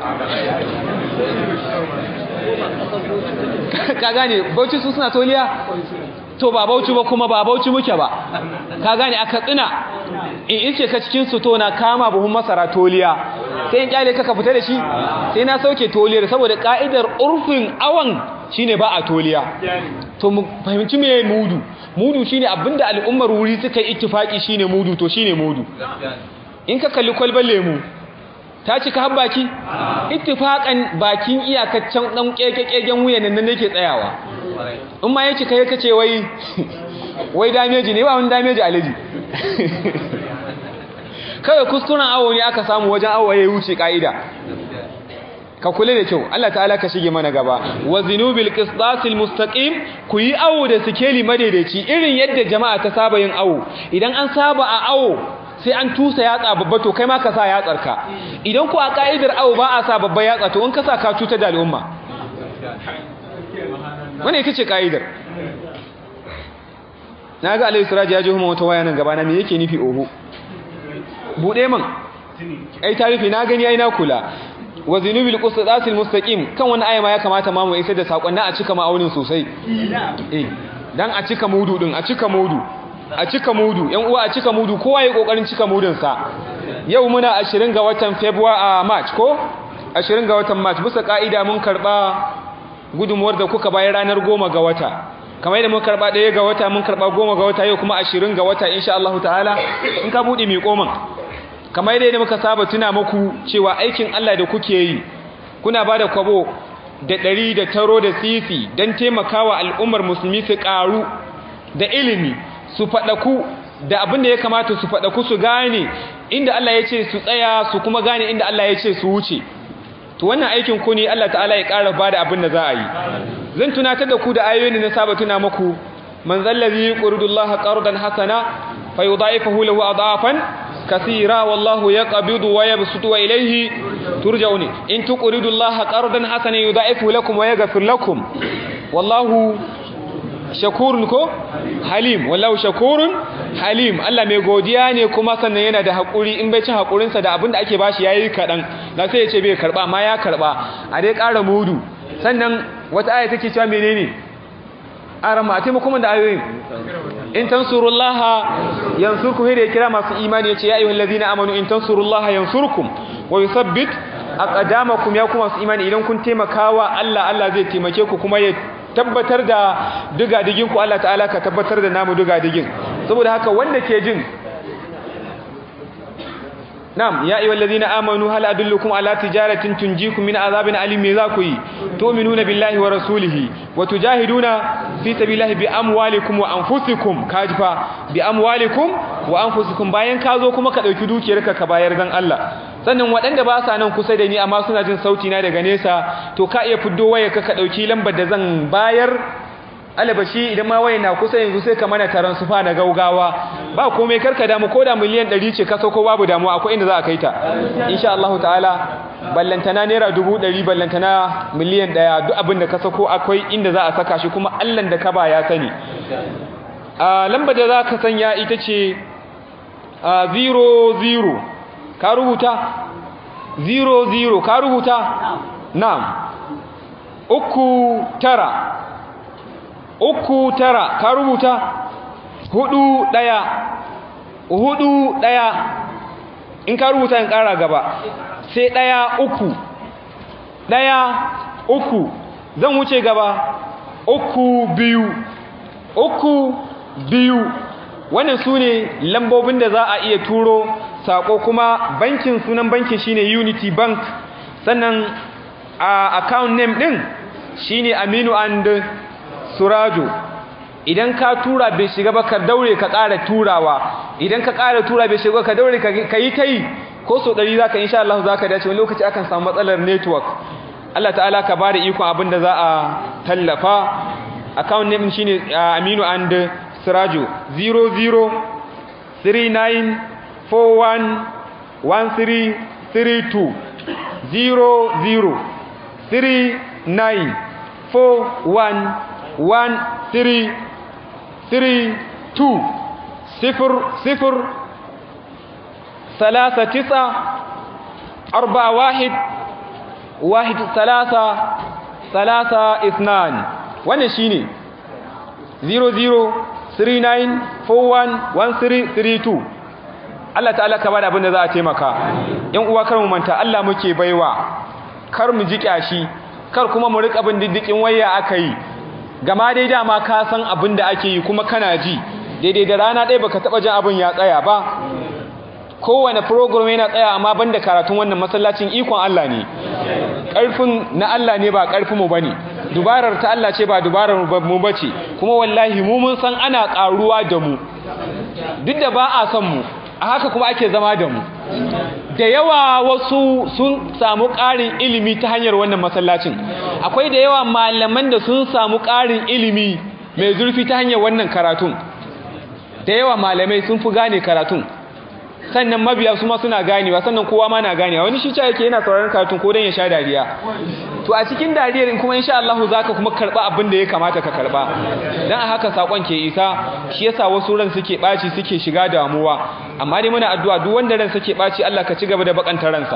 ka gane bauchi su suna toliya to ba bauchi ba kuma ba bauchi muke ba ka gane aka tsina in ice ka cikin su to na kama buhun masara toliya sai in kyale ka ka fita da shi sai na sauke toliyar saboda ka'idar urfin awan shine ba a toliya to mu fahimci me mudu mudu shine abinda al'ummar wuri suka yi ittifaki shine mudu to shine mudu in ka kalli kwalban lemu ta cika har baki ittifakan bakin iyakaccen dan kekekegen wuyan nan nake tsayawa in ma yake kai kace wai wai dameji ne ba wani dameji alaji kawai kuskuren awo ne aka samu wajen awo ya wuce ka'ida ka kula da kyau Allah ta'ala ka shige mana gaba wa zinubil qistasil mustaqim ku yi awo da sikeli madaidaici irin yadda jama'a ta saba yin awo idan an saba a awo sai an tusa yatsa babba to kai ma ka sa yatsar ka idan ku a ka'idar awo ba a sa babba yatsa to in ka sa ka cutar da al'umma wannan ita ce ka'idar na ga alayhi siraji ya ji huma wata waya nan gaba na me yake nufi oho bude man ai tarifi na gani ai na kula wa zinubil qisdasil mustaqim kan wannan aya ma ya kamata ma mu isar da sakon a cika ma'aunin sosai eh dan a cika mudu din a cika mudu a cika mudu yan uwa a cika mudu kowa yayi kokarin cika mudun sa yau muna 20 ga watan February a March ko 20 ga watan March bisa kaida mun karba gudunmuwar da kuka bayar ranar 10 ga wata kamar yadda mun karba ɗaya ga wata mun karba 10 ga wata yau kuma 20 ga wata insha Allah ta'ala in ka bude mi koman kamar yadda muka saba tuna muku cewa aikin Allah da kuke yi kuna bada kwabo da ɗari da taro da sisi don taimakawa al'ummar musulmi su ƙaru da ilimi su faɗaku da abin da ya kamata su faɗaku su gane inda Allah ya ce su tsaya su kuma gane inda Allah ya ce su wuce to wannan aikin ku ne Allah ta'ala ya ƙara bada abin da za a yi zan tunatar da ku da ayoyin da na saba tuna muku man zallazi yuqridullaha qardan hasana fayudha'ifahu lahu adafan كثيرا والله يقبض ويبسط وإليه ترجعون إن تقرضوا الله قرضا حسنا يضاعفه لكم ويغفر لكم والله شكور ko halim wallahu shakurun halim Allah mai godiya ne kuma sannan yana da hakuri in bai cin hakurinsa da abinda ake bashi yayi kadan da sai ya ce bai karba amma ya karba a dai ƙara mudu sannan wata aya take cewa menene arama a taimakon da ayoyin in tansurullaha yansurkum hede kira masu imani yace ya ayyuhal ladina amanu in tansurullaha yansurkum wa yuthabbit aqdamakum ya kuma su imani idan kun taimakawa Allah Allah zai taimake ku kuma ya tabbatar da dugadigin ku Allah ta'ala ka tabbatar da namu dugadigin saboda haka wanda ke jin Na'am ya ayyuhal ladina amanu hal adullukum ala tijaratin tunjikum min azabin alim me za ku yi tu'minuna billahi wa rasulihi wa tujahiduna fi sabilillahi bi amwalikum wa anfusikum kajifa bi amwalikum wa anfusikum bayan ka zo kuma ka dauki dukiyarka ka bayar dan Allah sannan waɗanda ba sa nan kusa da ni amma suna jin sauti na daga nesa to ka iya fiddo wayarka ka dauki lambar da zan bayar alabashi idan ma waye na kusa yanzu sai ka mana taron sufa na gaugawa ba komai karka damu ko da miliyan 100 ce ka sauko babu damuwa akwai inda za a kai ta insha Allah ta'ala ballantana naira 100 ballantana miliyan 1 duk abin da ka sauko akwai inda za a saka shi kuma Allah da ka ba ya sani a lambar da za ka sanya ita ce 00 ka rubuta 00 ka rubuta na'am uku tara uku tara ka rubuta hudu daya hudu daya in ka rubuta in kara gaba sai daya uku daya uku zan wuce gaba uku biyu uku biyu wannan su ne lambobin da za a iya turo sako kuma bankin sunan bankin shine unity bank sannan a account name din shine aminu and surajo idan ka tura bai shiga ba ka daure ka ƙara turawa idan ka ƙara tura bai shiga ka daure ka yi ta yi ko so ɗari za ka insha Allah za ka dace wani lokaci akan samu matsalar network Allah ta'ala ka ba da ikon abin da za a tallafa account name shi ne aminu and surajo 0039411332 00 39 41 one three three two صفر صفر ثلاثة تسعة أربعة واحد واحد ثلاثة ثلاثة اثنان وانا شيني زيرو زيرو three nine four one one three three two Allah ta'ala ka bada abin da za a taimaka yan uwa kar mu manta Allah muke baiwa kar mu ji kyashi kar kuma mu rika bin diddikin waya aka yi gama dai dama ka san abin da ake yi kuma kana ji daidai da rana ɗaya baka taɓa jin abin ya tsaya ba kowane program yana tsaya amma banda karatun wannan masallacin ikon Allah ne ƙarfin na Allah ne ba ƙarfin mu bane dubarar ta Allah ce ba dubarar mu bace kuma wallahi mu mun san ana ƙaruwa da mu duk da ba a son mu a haka kuma ake zama da mu da yawa wasu sun samu ƙarin ilimi ta hanyar wannan masallacin akwai da yawa malaman da sun samu ƙarin ilimi mai zurfi ta hanyar wannan karatun da yawa malamai sun fi gane karatun sannan mabiya su ma suna ganewa sannan kowa ma na ganewa wani shi ce yake yana sauraron karatun ko dan ya sha dariya to a cikin dariyar in kuma insha Allah zaka kuma karba abin da ya kamata ka karba dan a haka sakon ke isa shi yasa wasu ran suke baci suke shiga damuwa amma dai muna addu'a duk wanda ran suke baci Allah ka ci gaba da bakanta ransa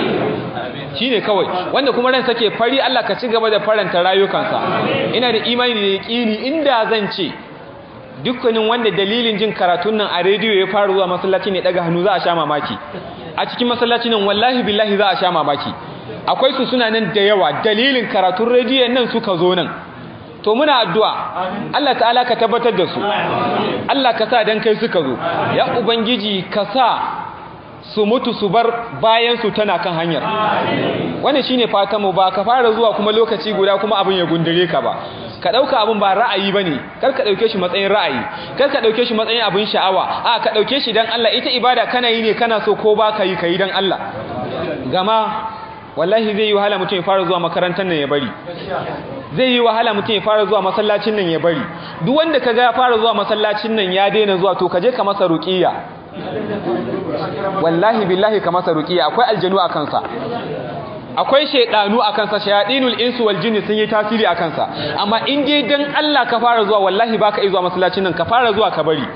shine kawai wanda kuma ran sake fari Allah ka ci gaba da faranta rayukansa ina da imani da yaqini inda zan ce dukkanin wanda dalilin jin karatun nan a rediyo ya fara zuwa masallaci ne daga hannu za a sha mamaki a cikin masallacin nan wallahi billahi za a sha mamaki akwai su suna nan da yawa dalilin karatun rediyon nan suka zo nan to muna addu'a Allah ta'ala ka tabbatar da su Allah ka sa dan kai suka zo ya ubangiji ka sa su mutu su bar bayan su tana kan hanyar wannan shine fatan mu ba ka fara zuwa kuma lokaci guda kuma abin ya gundure ka ba ka dauka abin ba ra'ayi bane kar ka dauke shi matsayin ra'ayi kar ka dauke shi matsayin abin sha'awa a ka dauke shi dan Allah ita ibada kana yi ne kana so ko ba ka yi kai dan Allah gama wallahi zai yi wahala mutum ya fara zuwa makarantar nan ya bari zai yi wahala mutum ya fara zuwa masallacin nan ya bari duk wanda kaga ya fara zuwa masallacin nan ya daina zuwa to kaje ka masa ruqiya wallahi billahi ka masa ruqiya akwai aljanu a kansa akwai shaydanu a kansa shayadinul insu wal jinni sun yi tasiri a kansa amma in dai dan Allah ka fara zuwa wallahi baka iya zuwa masallacin nan ka fara zuwa ka bari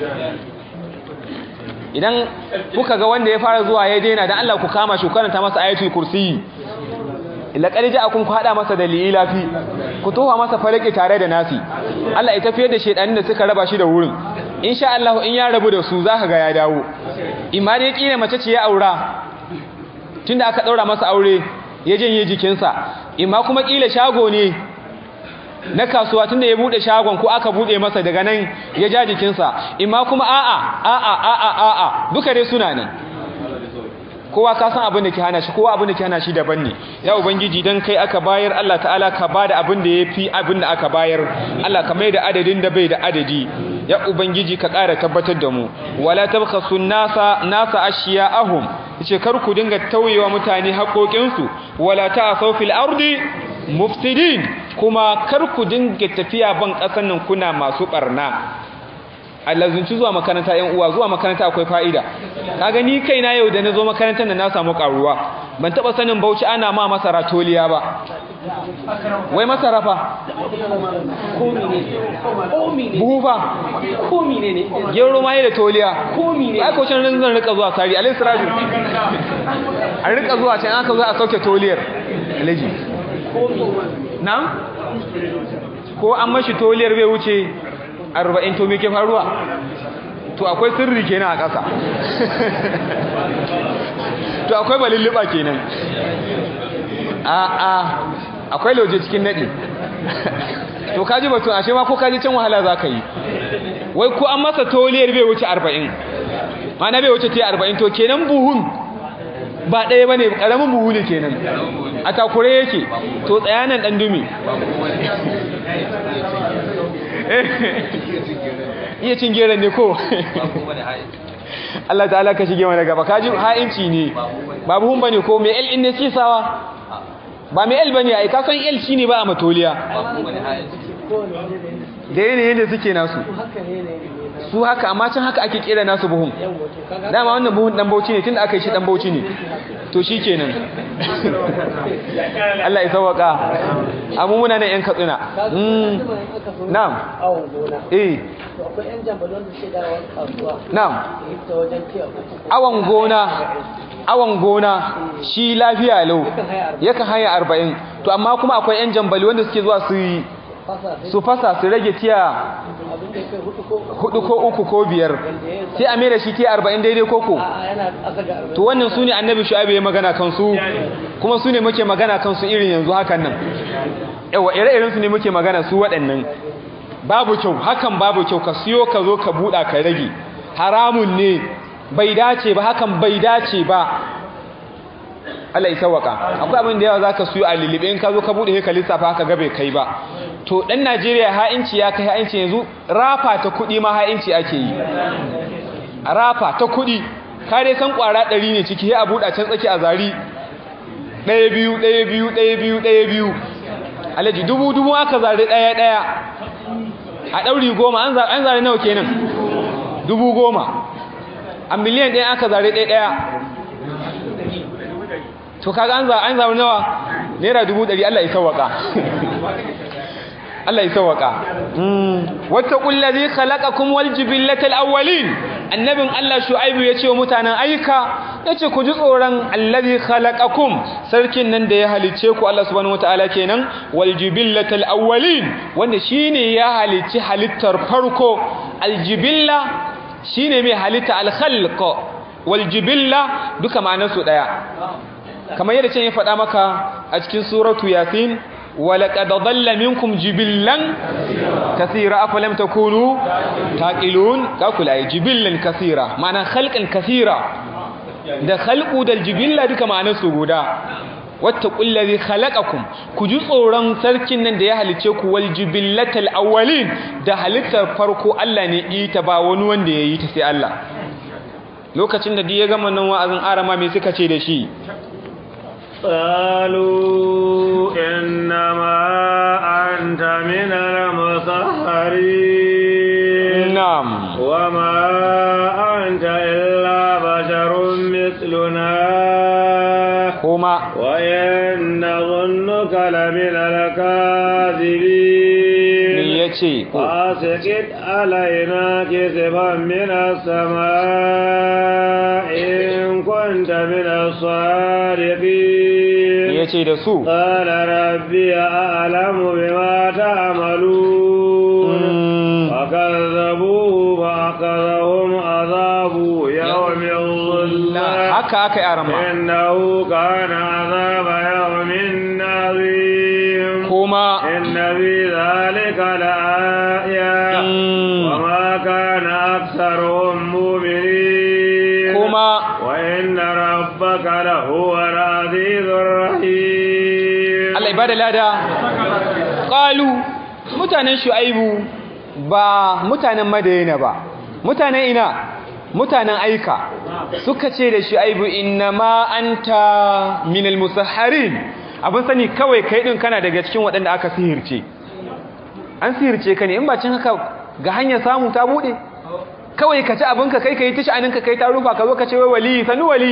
idan kuka ga wanda ya fara zuwa ya daina dan Allah ku kama shi karanta masa ayatul kursi laqad ja'akum ku hada masa da lilafi ku tofa masa falaki tare da nasi Allah ya tafiyar da shedanin da suka raba shi da wurin insha Allah in ya rabu da su zaka ga ya dawo imma dai kine mace ce ya aura tunda aka daura masa aure ya janye jikinsa imma kuma kila shago ne na kasuwa tunda ya bude shagon ko aka bude masa daga nan ya ja jikinsa imma kuma a'a a'a a'a a'a duka dai suna nan kowa ka san abin da ke hana shi kowa abin da ke hana shi daban ne ya ubangiji dan kai aka bayar Allah ta'ala ka bada abin da yafi abin da aka bayar Allah ka mai da adadin da bai da adadi ya ubangiji ka ƙara tabbatar da mu wala tabkhasu nasa nasa ashiya'ahum yace kar ku dinga tauyewa mutane haƙoƙinsu wala ta'asaw fil ardi mufsidin kuma kar ku dinga tafiya ban ƙasan nan kuna masu barna allazunci zuwa makaranta yan uwa zuwa makaranta akwai fa'ida kaga ni kaina yau da nazo makarantar nan na samu karuwa ban taba sanin Bauchi ana ma masara toliya ba wai masara fa buhu fa komi ne ne gero ma da toliya komi ne ai ko can zan rika zuwa sari alai siraju an rika zuwa can aka zo a sauke toliyar alaji na'am ko an mashi toliyar bai wuce arba'in to me ke faruwa to akwai sirri kenan a ƙasa to akwai balilliba kenan a a akwai lauje cikin naɗi to kaji batun ashe ma ko kaji can wahala za ka yi wai ko an masa toliyar bai wuce arba'in mana bai wuce ta arba'in to kenan buhun ba ɗaya ba ne ƙaramin buhu ne kenan a takure yake to tsayanan ɗan dumi iya cin geron ne ko Allah ta'ala ka shige mana gaba kaji ha'inci ne ba buhun bane ko mai el in ne sisawa ba mai el bane ai ka san el shine ba a matoliya da yanayin da suke nasu su haka amma can haka ake kera nasu buhun dama wannan buhun dan bauchi ne tunda aka yi shi dan bauchi ne to shi kenan Allah ya sauwaka amma muna nan yan katsina na'am awon gona eh to akwai yan jambalon da suke dawowa kasuwa na'am ta wajen tiya uku awon gona awon gona shi lafiya lau yakan haya arba'in to amma kuma akwai yan jambali wanda suke zuwa su yi fasa sai su fasa su rage tiya abin da kai hudu ko hudu ko uku ko biyar sai a mai da shi tiya arba'in daidai koko a yana aka ga arba'in to wannan su ne annabi shu'aibu ya magana kansu kuma su ne muke magana kansu irin yanzu hakan nan yawa ire-iren su ne muke magana su waɗannan babu kyau hakan babu kyau ka siyo ka zo ka buɗa ka rage haramun ne bai dace ba hakan bai dace ba Allah ya sawaka akwai abin da yawa zaka siyo a lilibe in ka zo ka buɗe sai ka lissafa haka ga bai kai ba to dan Najeriya ha'inci ya kai ha'inci yanzu rafa ta kuɗi ma ha'inci ake yi rafa ta kuɗi ka dai san ƙwara ɗari ne ciki sai a buɗa can tsaki a zari ɗaya biyu ɗaya biyu ɗaya biyu ɗaya biyu alaji dubu dubu aka zari ɗaya ɗaya a ɗauri goma an za- an zari nawa kenan dubu goma a miliyan ɗaya aka zari ɗaya ɗaya to kaga an za- an zari nawa naira dubu ɗari Allah ya sawwaka Allah ya sawwaka wattaqul ladhi khalaqakum wal jibillatal awwalin annabin Allah shu'aibu yace wa mutanen aika yace ku ji tsoron alladhi khalaqakum sarkin nan da ya halice ku Allah subhanahu wataala kenan wal jibillatal awwalin wanda shine ya halici halittar farko aljibilla shine mai halitta al-khalq wal jibilla duka ma'anarsu daya kamar yadda can ya faɗa maka a cikin suratu yasin ولقد ضل منكم جبلا كثيرا أفلم تكونوا تاقلون كاكل أي جبلا كثيرا معنى خلقا كثيرا ده خلق ده الجبلا duka ma'anar su guda wattaqul ladhi khalaqakum ku ji tsoron sarkin nan da ya halice ku wal jibillatal awwalin da halittar farko Allah ne ita ba wani wanda yayi ta sai Allah lokacin da ya gama nan wa'azin arama me suka ce da shi قالوا إنما أنت من المسحرين na'am وما أنت إلا بشر مثلنا kuma وإن نظنك لمن me الكاذبين yace فاسقط علينا كسفا من السماء إن كنت من الصادقين yace da su قال ربي أعلم بما تعملون فكذبوه فأخذهم عذاب يوم الظلة haka aka yi arama إنه كان عذاب يوم عظيم kuma إن في ذلك لآية Mm. وما كان أكثرهم مؤمنين kuma وإن ربك لهو العزيز الرحيم Allah ibada lada qalu mutanen shu'aibu ba mutanen madayina ba mutanen ina mutanen aika suka ce da shu'aibu innama anta minal musahharin abin sani kawai kai din kana daga cikin waɗanda aka sihirce an sihirce ka ne in ba cin haka ga hanyar samu ta bude kawai ka ci abinka kai kai tishi aninka kai ta rufa ka zo ka ce wai wali sanu wali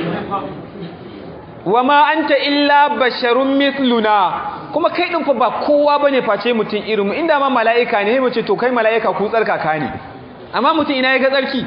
wa ma anta illa basharun mithluna kuma kai din fa ba kowa bane face mutum irin mu inda ma mala'ika ne sai mu ce to kai mala'ika ku tsarkaka ne amma mutum ina ya ga tsarki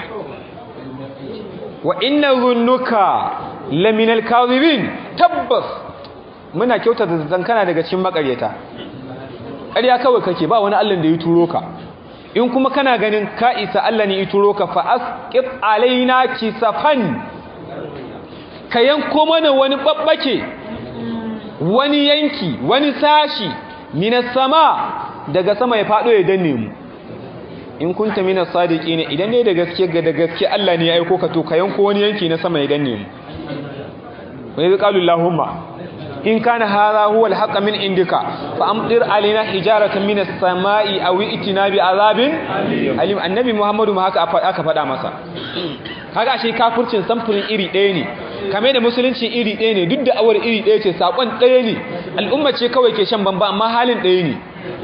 wa inna zunnuka laminal kadhibin tabbas muna kyauta da zan kana daga cikin makaryata ƙarya kawai kake ba wani Allah da ya turo ka in kuma kana ganin ka isa Allah ne ya turo ka fa asqit alaina kisafan ka yanko mana wani babbake wani yanki wani sashi minas sama daga sama ya fado ya danne mu in kunta minas sadiqina idan dai da gaske ga da gaske Allah ne ya aiko ka to ka yanko wani yanki na sama ya danne mu wa idh qalu allahumma in kana hadha huwa alhaq min indika fa amtir alaina hijaratan minas samai aw itina bi azabin alim annabi muhammadu ma haka aka faɗa masa kaga ashe kafircin samfurin iri ɗaya ne kame da musulunci iri ɗaya ne duk da awar iri ɗaya ce saƙon ɗaya ne al'umma ce kawai ke shan bamba amma halin ɗaya ne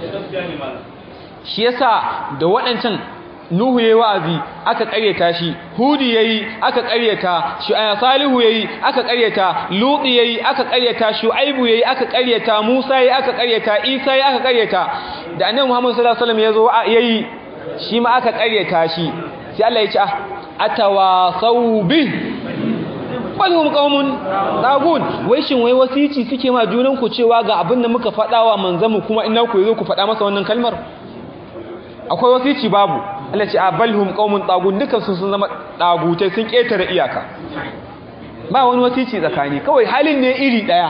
shi yasa da waɗancan nuhu yayi wa'azi aka ƙaryata shi hudi yayi aka ƙaryata shu'ayb salihu yayi aka ƙaryata luti yayi aka ƙaryata shu'aibu yayi aka ƙaryata musa yayi aka ƙaryata isa yayi aka ƙaryata da annabi muhammad sallallahu alaihi wasallam yazo yayi shi ma aka ƙaryata shi sai Allah ya ce ah atawasaw bih balhum qaumun tagun wai shin wai wasici suke ma junan ku cewa ga abin da muka faɗa wa manzamu kuma ina ku yazo ku faɗa masa wannan kalmar akwai wasici babu Allah ce a balhum qaumun tagun dukan su sun zama dagutai sun ketare iyaka ba wani wasici tsakani kawai halin ne iri daya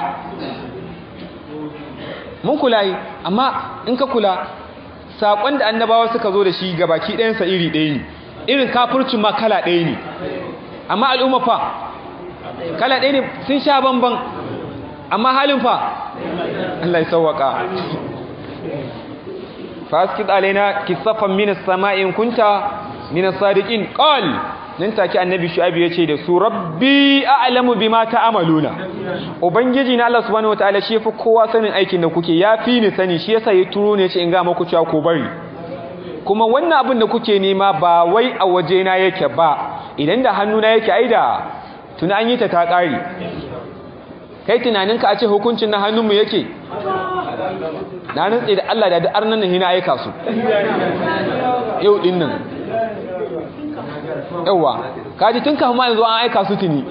mun kula yi amma in ka kula sakon da annabawa suka zo da shi gabaki ɗayan sa iri ɗaya ne irin kafircin ma kala ɗaya ne amma al'umma fa kala ɗaya ne sun sha bamban amma halin fa Allah ya sauwaka faskid alaina kisafan minas sama'in kunta minas sadiqin qal nan take annabi shu'aib yace da su rabbi a'lamu bima ta'maluna ubangiji na Allah subhanahu wataala shi fi kowa sanin aikin da kuke yafi ni sani shi yasa ya turo ne yace in ga muku cewa ko bari kuma wannan abin da kuke nema ba wai a waje na yake ba idan da hannuna yake aida tuna an yi ta ta ƙari kai tunaninka a ce hukuncin na hannunmu yake na rantse da Allah da da arnan nan hina aika su yau din nan yawa kaji tun kafin ma yanzu an aika su tuni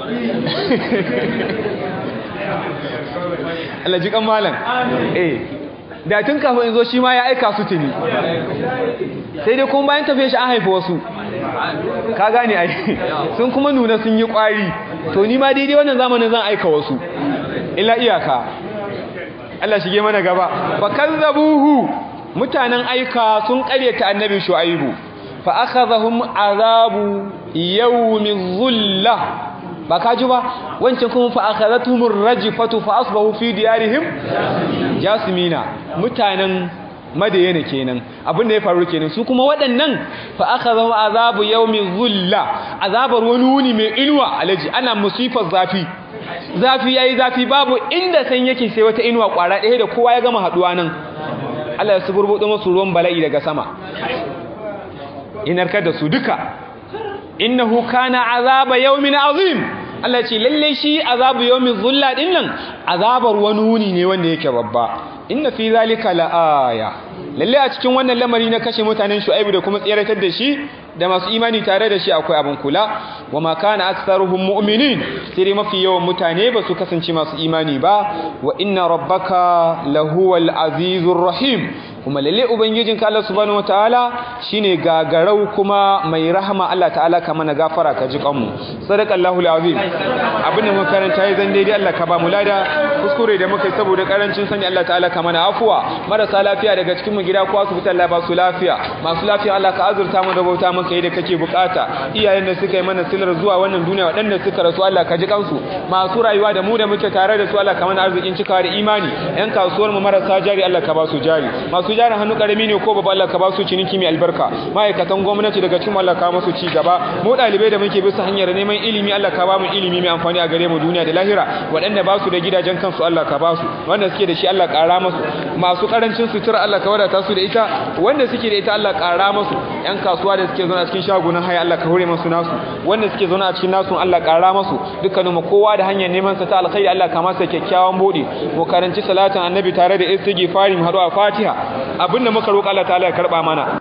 Allah ji kan malam eh da tun kafin yanzu shi ma ya aika su tuni sai dai kuma bayan tafiye shi an haifa wasu ka gane ai sun kuma nuna sun yi kwari to ni ma daidai wannan zamanin zan aika wasu illa iyaka Allah shige mana gaba fa kazzabuhu mutanen aika sun karyata annabi shu'aibu fa akhadhahum azabu yawmin dhulla ba ka ji ba wancan kuma fa akhadhatuhum rajfatu fa asbahu fi diyarihim jasmina mutanen madayana kenan abin da ya faru kenan su kuma waɗannan fa akhadhahum azabu yawmin dhulla azabar wani wuni mai inuwa alaji ana musifar zafi zafi yayi zafi babu inda san yake sai wata inuwa kwara ɗaya da kowa ya gama haduwa nan Allah ya suburbudo musu ruwan bala'i daga sama inarkar da su duka innahu kana azaba yawmin azim Allah ce lalle shi azabu yawmin zulla din nan azabar wani wuni ne wanda yake babba inna fi zalika laaya lalle a cikin wannan lamari na kashe mutanen shu'aibu da kuma tsiratar da shi da masu imani tare da shi akwai abin kula wa ma kana aktsaruhum mu'minin sai mafi yawan mutane ba su kasance masu imani ba wa inna rabbaka lahuwal azizur rahim kuma lalle ubangijinka Allah subhanahu wataala shine gagarau kuma mai rahama Allah ta'ala ka mana gafara ka ji kanmu sadaqallahu alazim abin da muka karanta yi zan daidai Allah ka ba mu lada kuskure da muka yi saboda karancin sani Allah ta'ala ka mana afuwa marasa lafiya daga cikin mu gida ko asibiti Allah ba su lafiya masu lafiya Allah ka azurta mu da bauta maka yi da kake bukata iyayen da suka yi mana silar zuwa wannan duniya waɗanda suka rasu Allah ka ji kansu masu rayuwa da mu da muke tare da su Allah ka mana arzikin cikawa da imani yan kasuwar mu marasa jari Allah ka ba su jari masu jarin hannu karami ne ko babba Allah ka ba su ciniki mai albarka ma'aikatan gwamnati daga cikin Allah ka musu ci gaba mu dalibai da muke bisa hanyar neman ilimi Allah ka ba mu ilimi mai amfani a gare mu duniya da lahira waɗanda ba su da gidajen kansu Allah ka ba su wanda suke da shi Allah ƙara musu masu karancin sutura Allah ka wadata su da ita wanda suke da ita Allah ƙara musu yan kasuwa da suke zauna a cikin shagunan haya Allah ka hore musu nasu wanda suke zauna a cikin nasu Allah ƙara musu dukkanin mu kowa da hanyar neman sa ta alkhairi Allah ka masa kyakkyawan bude mu karanci salatin annabi tare da istighfari mu haɗu a Fatiha abinda muka roƙa Allah ta'ala ya karba mana